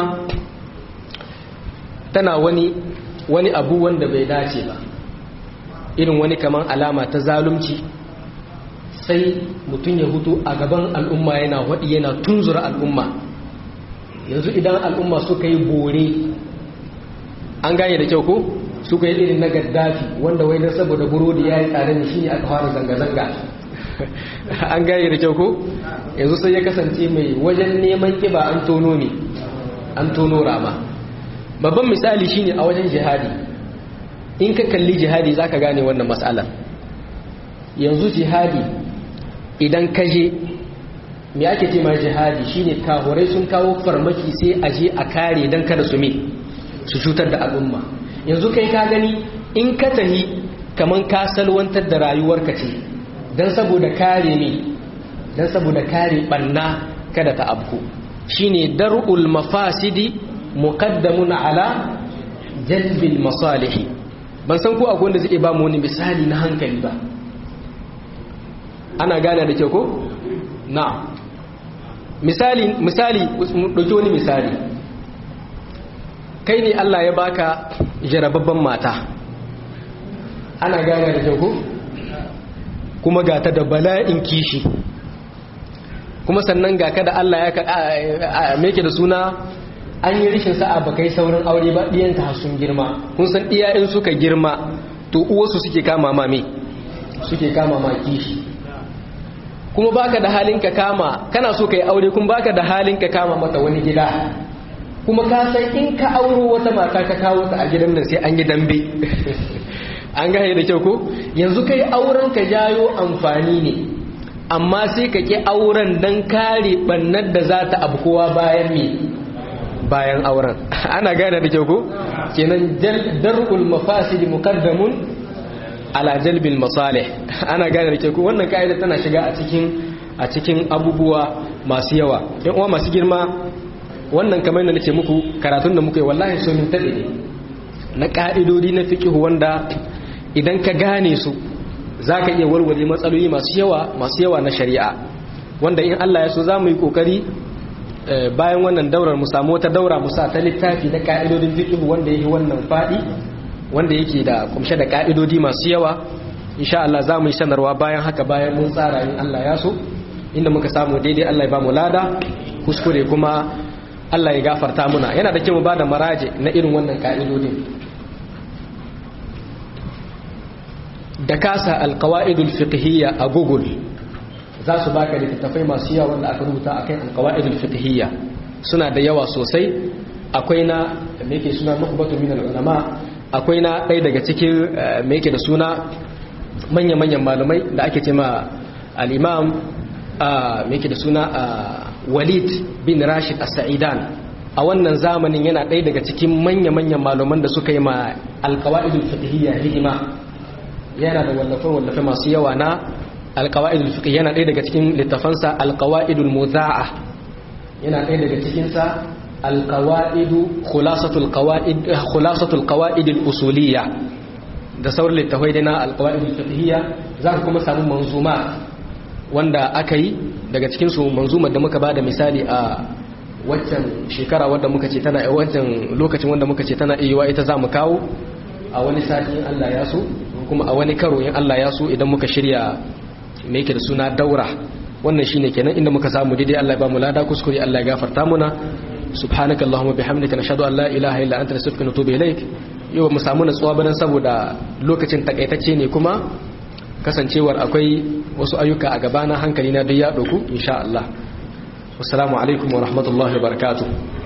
tana wani wani abu wanda bai dace ba irin wani kaman alama ta zalunci sai mutum ya hutu a gaban al'umma yana waɗi yana tunzura al'umma yanzu idan al'umma suka yi bore an gane da kyau ko suka yi irin na gaddafi wanda wai don saboda burodi ya yi tsare ne shi ne aka fara zanga-zanga an gane da kyau ko yanzu sai ya kasance mai wajen neman kiba an tono ne an tono rama babban misali shine a wajen jihadi in ka kalli jihadi zaka gane wannan matsalar yanzu jihadi idan ka je me ake ce ma jihadi shine kahurai sun kawo farmaki sai a je a kare dan kada su me su cutar da al'umma yanzu kai ka gani in ka tahi kaman ka salwantar da rayuwarka ce dan saboda kare ne dan saboda kare banna kada ta abku shine dar'ul mafasidi muqaddamun ala jalbil masalihi ban san ko akwai wanda zai ba mu wani misali na hankali ba ana gane da kyau ko na misali misali dauki wani misali kai ne Allah ya baka jarababban mata ana gane da kyau ko kuma ga ta da bala'in kishi kuma sannan ga ka da Allah ya meke da suna an yi rishin sa'a ba kai saurin aure ba ɗiyanta har sun girma kun san ɗiyayen suka girma to uwarsu suke kama mame suke kama ma kishi kuma baka da halin ka kama kana so kai aure kuma baka da halin ka kama mata wani gida kuma ka san in ka auro wata mata ka kawo ta a gidan nan sai an yi dambe an gane da kyau ko yanzu kai auren ka jayo amfani ne amma sai ka ki auren dan kare bannar da za ta abkowa bayan me bayan auren ana gane da kyau ko kenan dar'ul mafasid muqaddamun ala jalbil masalih ana gane da kyau ko wannan kaida tana shiga a cikin a cikin abubuwa masu yawa ɗan uwa masu girma wannan kamar da nace muku karatun da muka yi wallahi so min tabe ne na ka'idodi na fiqh wanda idan ka gane su zaka iya warware matsaloli masu yawa masu yawa na shari'a wanda in Allah ya so za mu yi kokari bayan wannan daurar mu samu wata daura mu sa ta littafi na ka'idodin fiqh wanda yake wannan fadi wanda yake da kumshe da ka'idodi masu yawa insha Allah za mu yi sanarwa bayan haka bayan mun tsara in Allah ya so inda muka samu daidai Allah ya ba mu lada kuskure kuma Allah ya gafarta muna yana da kyau mu bada maraje na irin wannan ka'idodin da kasa alqawaidul fiqhiyya a Google za su baka littattafai masu yawa wanda aka rubuta akan alqawaidul fiqhiyya suna da yawa sosai akwai na me yake suna nukhbatu min ulama akwai na ɗaya daga cikin me yake da suna manya-manyan malamai da ake ce ma al-imam me yake da suna Walid bin Rashid As-Sa'idan a wannan zamanin yana ɗaya daga cikin manya-manyan malaman da suka yi ma alqawaidul fiqhiyya hidima yana da wallafe-wallafe masu yawa na alkawa'idul fiqh yana ɗaya daga cikin littafansa alkawa'idul muza'a yana ɗaya daga cikinsa alkawa'idu khulasatul qawaid khulasatul qawaidul usuliyya da sauran littafai dai na alkawa'idul fiqhiyya za ka kuma samu manzuma wanda aka yi daga cikin su manzumar da muka bada misali a waccan shekara wanda muka ce tana waccan lokacin wanda muka ce tana iya ita za mu kawo a wani sati in Allah ya so kuma a wani karo in Allah ya so idan muka shirya me yake da suna daura wannan shine kenan inda muka samu daidai Allah ya ba mu lada kuskure Allah ya gafarta muna subhanaka allahumma bihamdika nashhadu an la ilaha illa anta nastaghfiruka wa natubu ilaik yau mu samu natsuwa banan saboda lokacin takaitacce ne kuma kasancewar akwai wasu ayyuka a gabana hankali na duk ya doku insha Allah wassalamu alaikum wa rahmatullahi wa barakatuh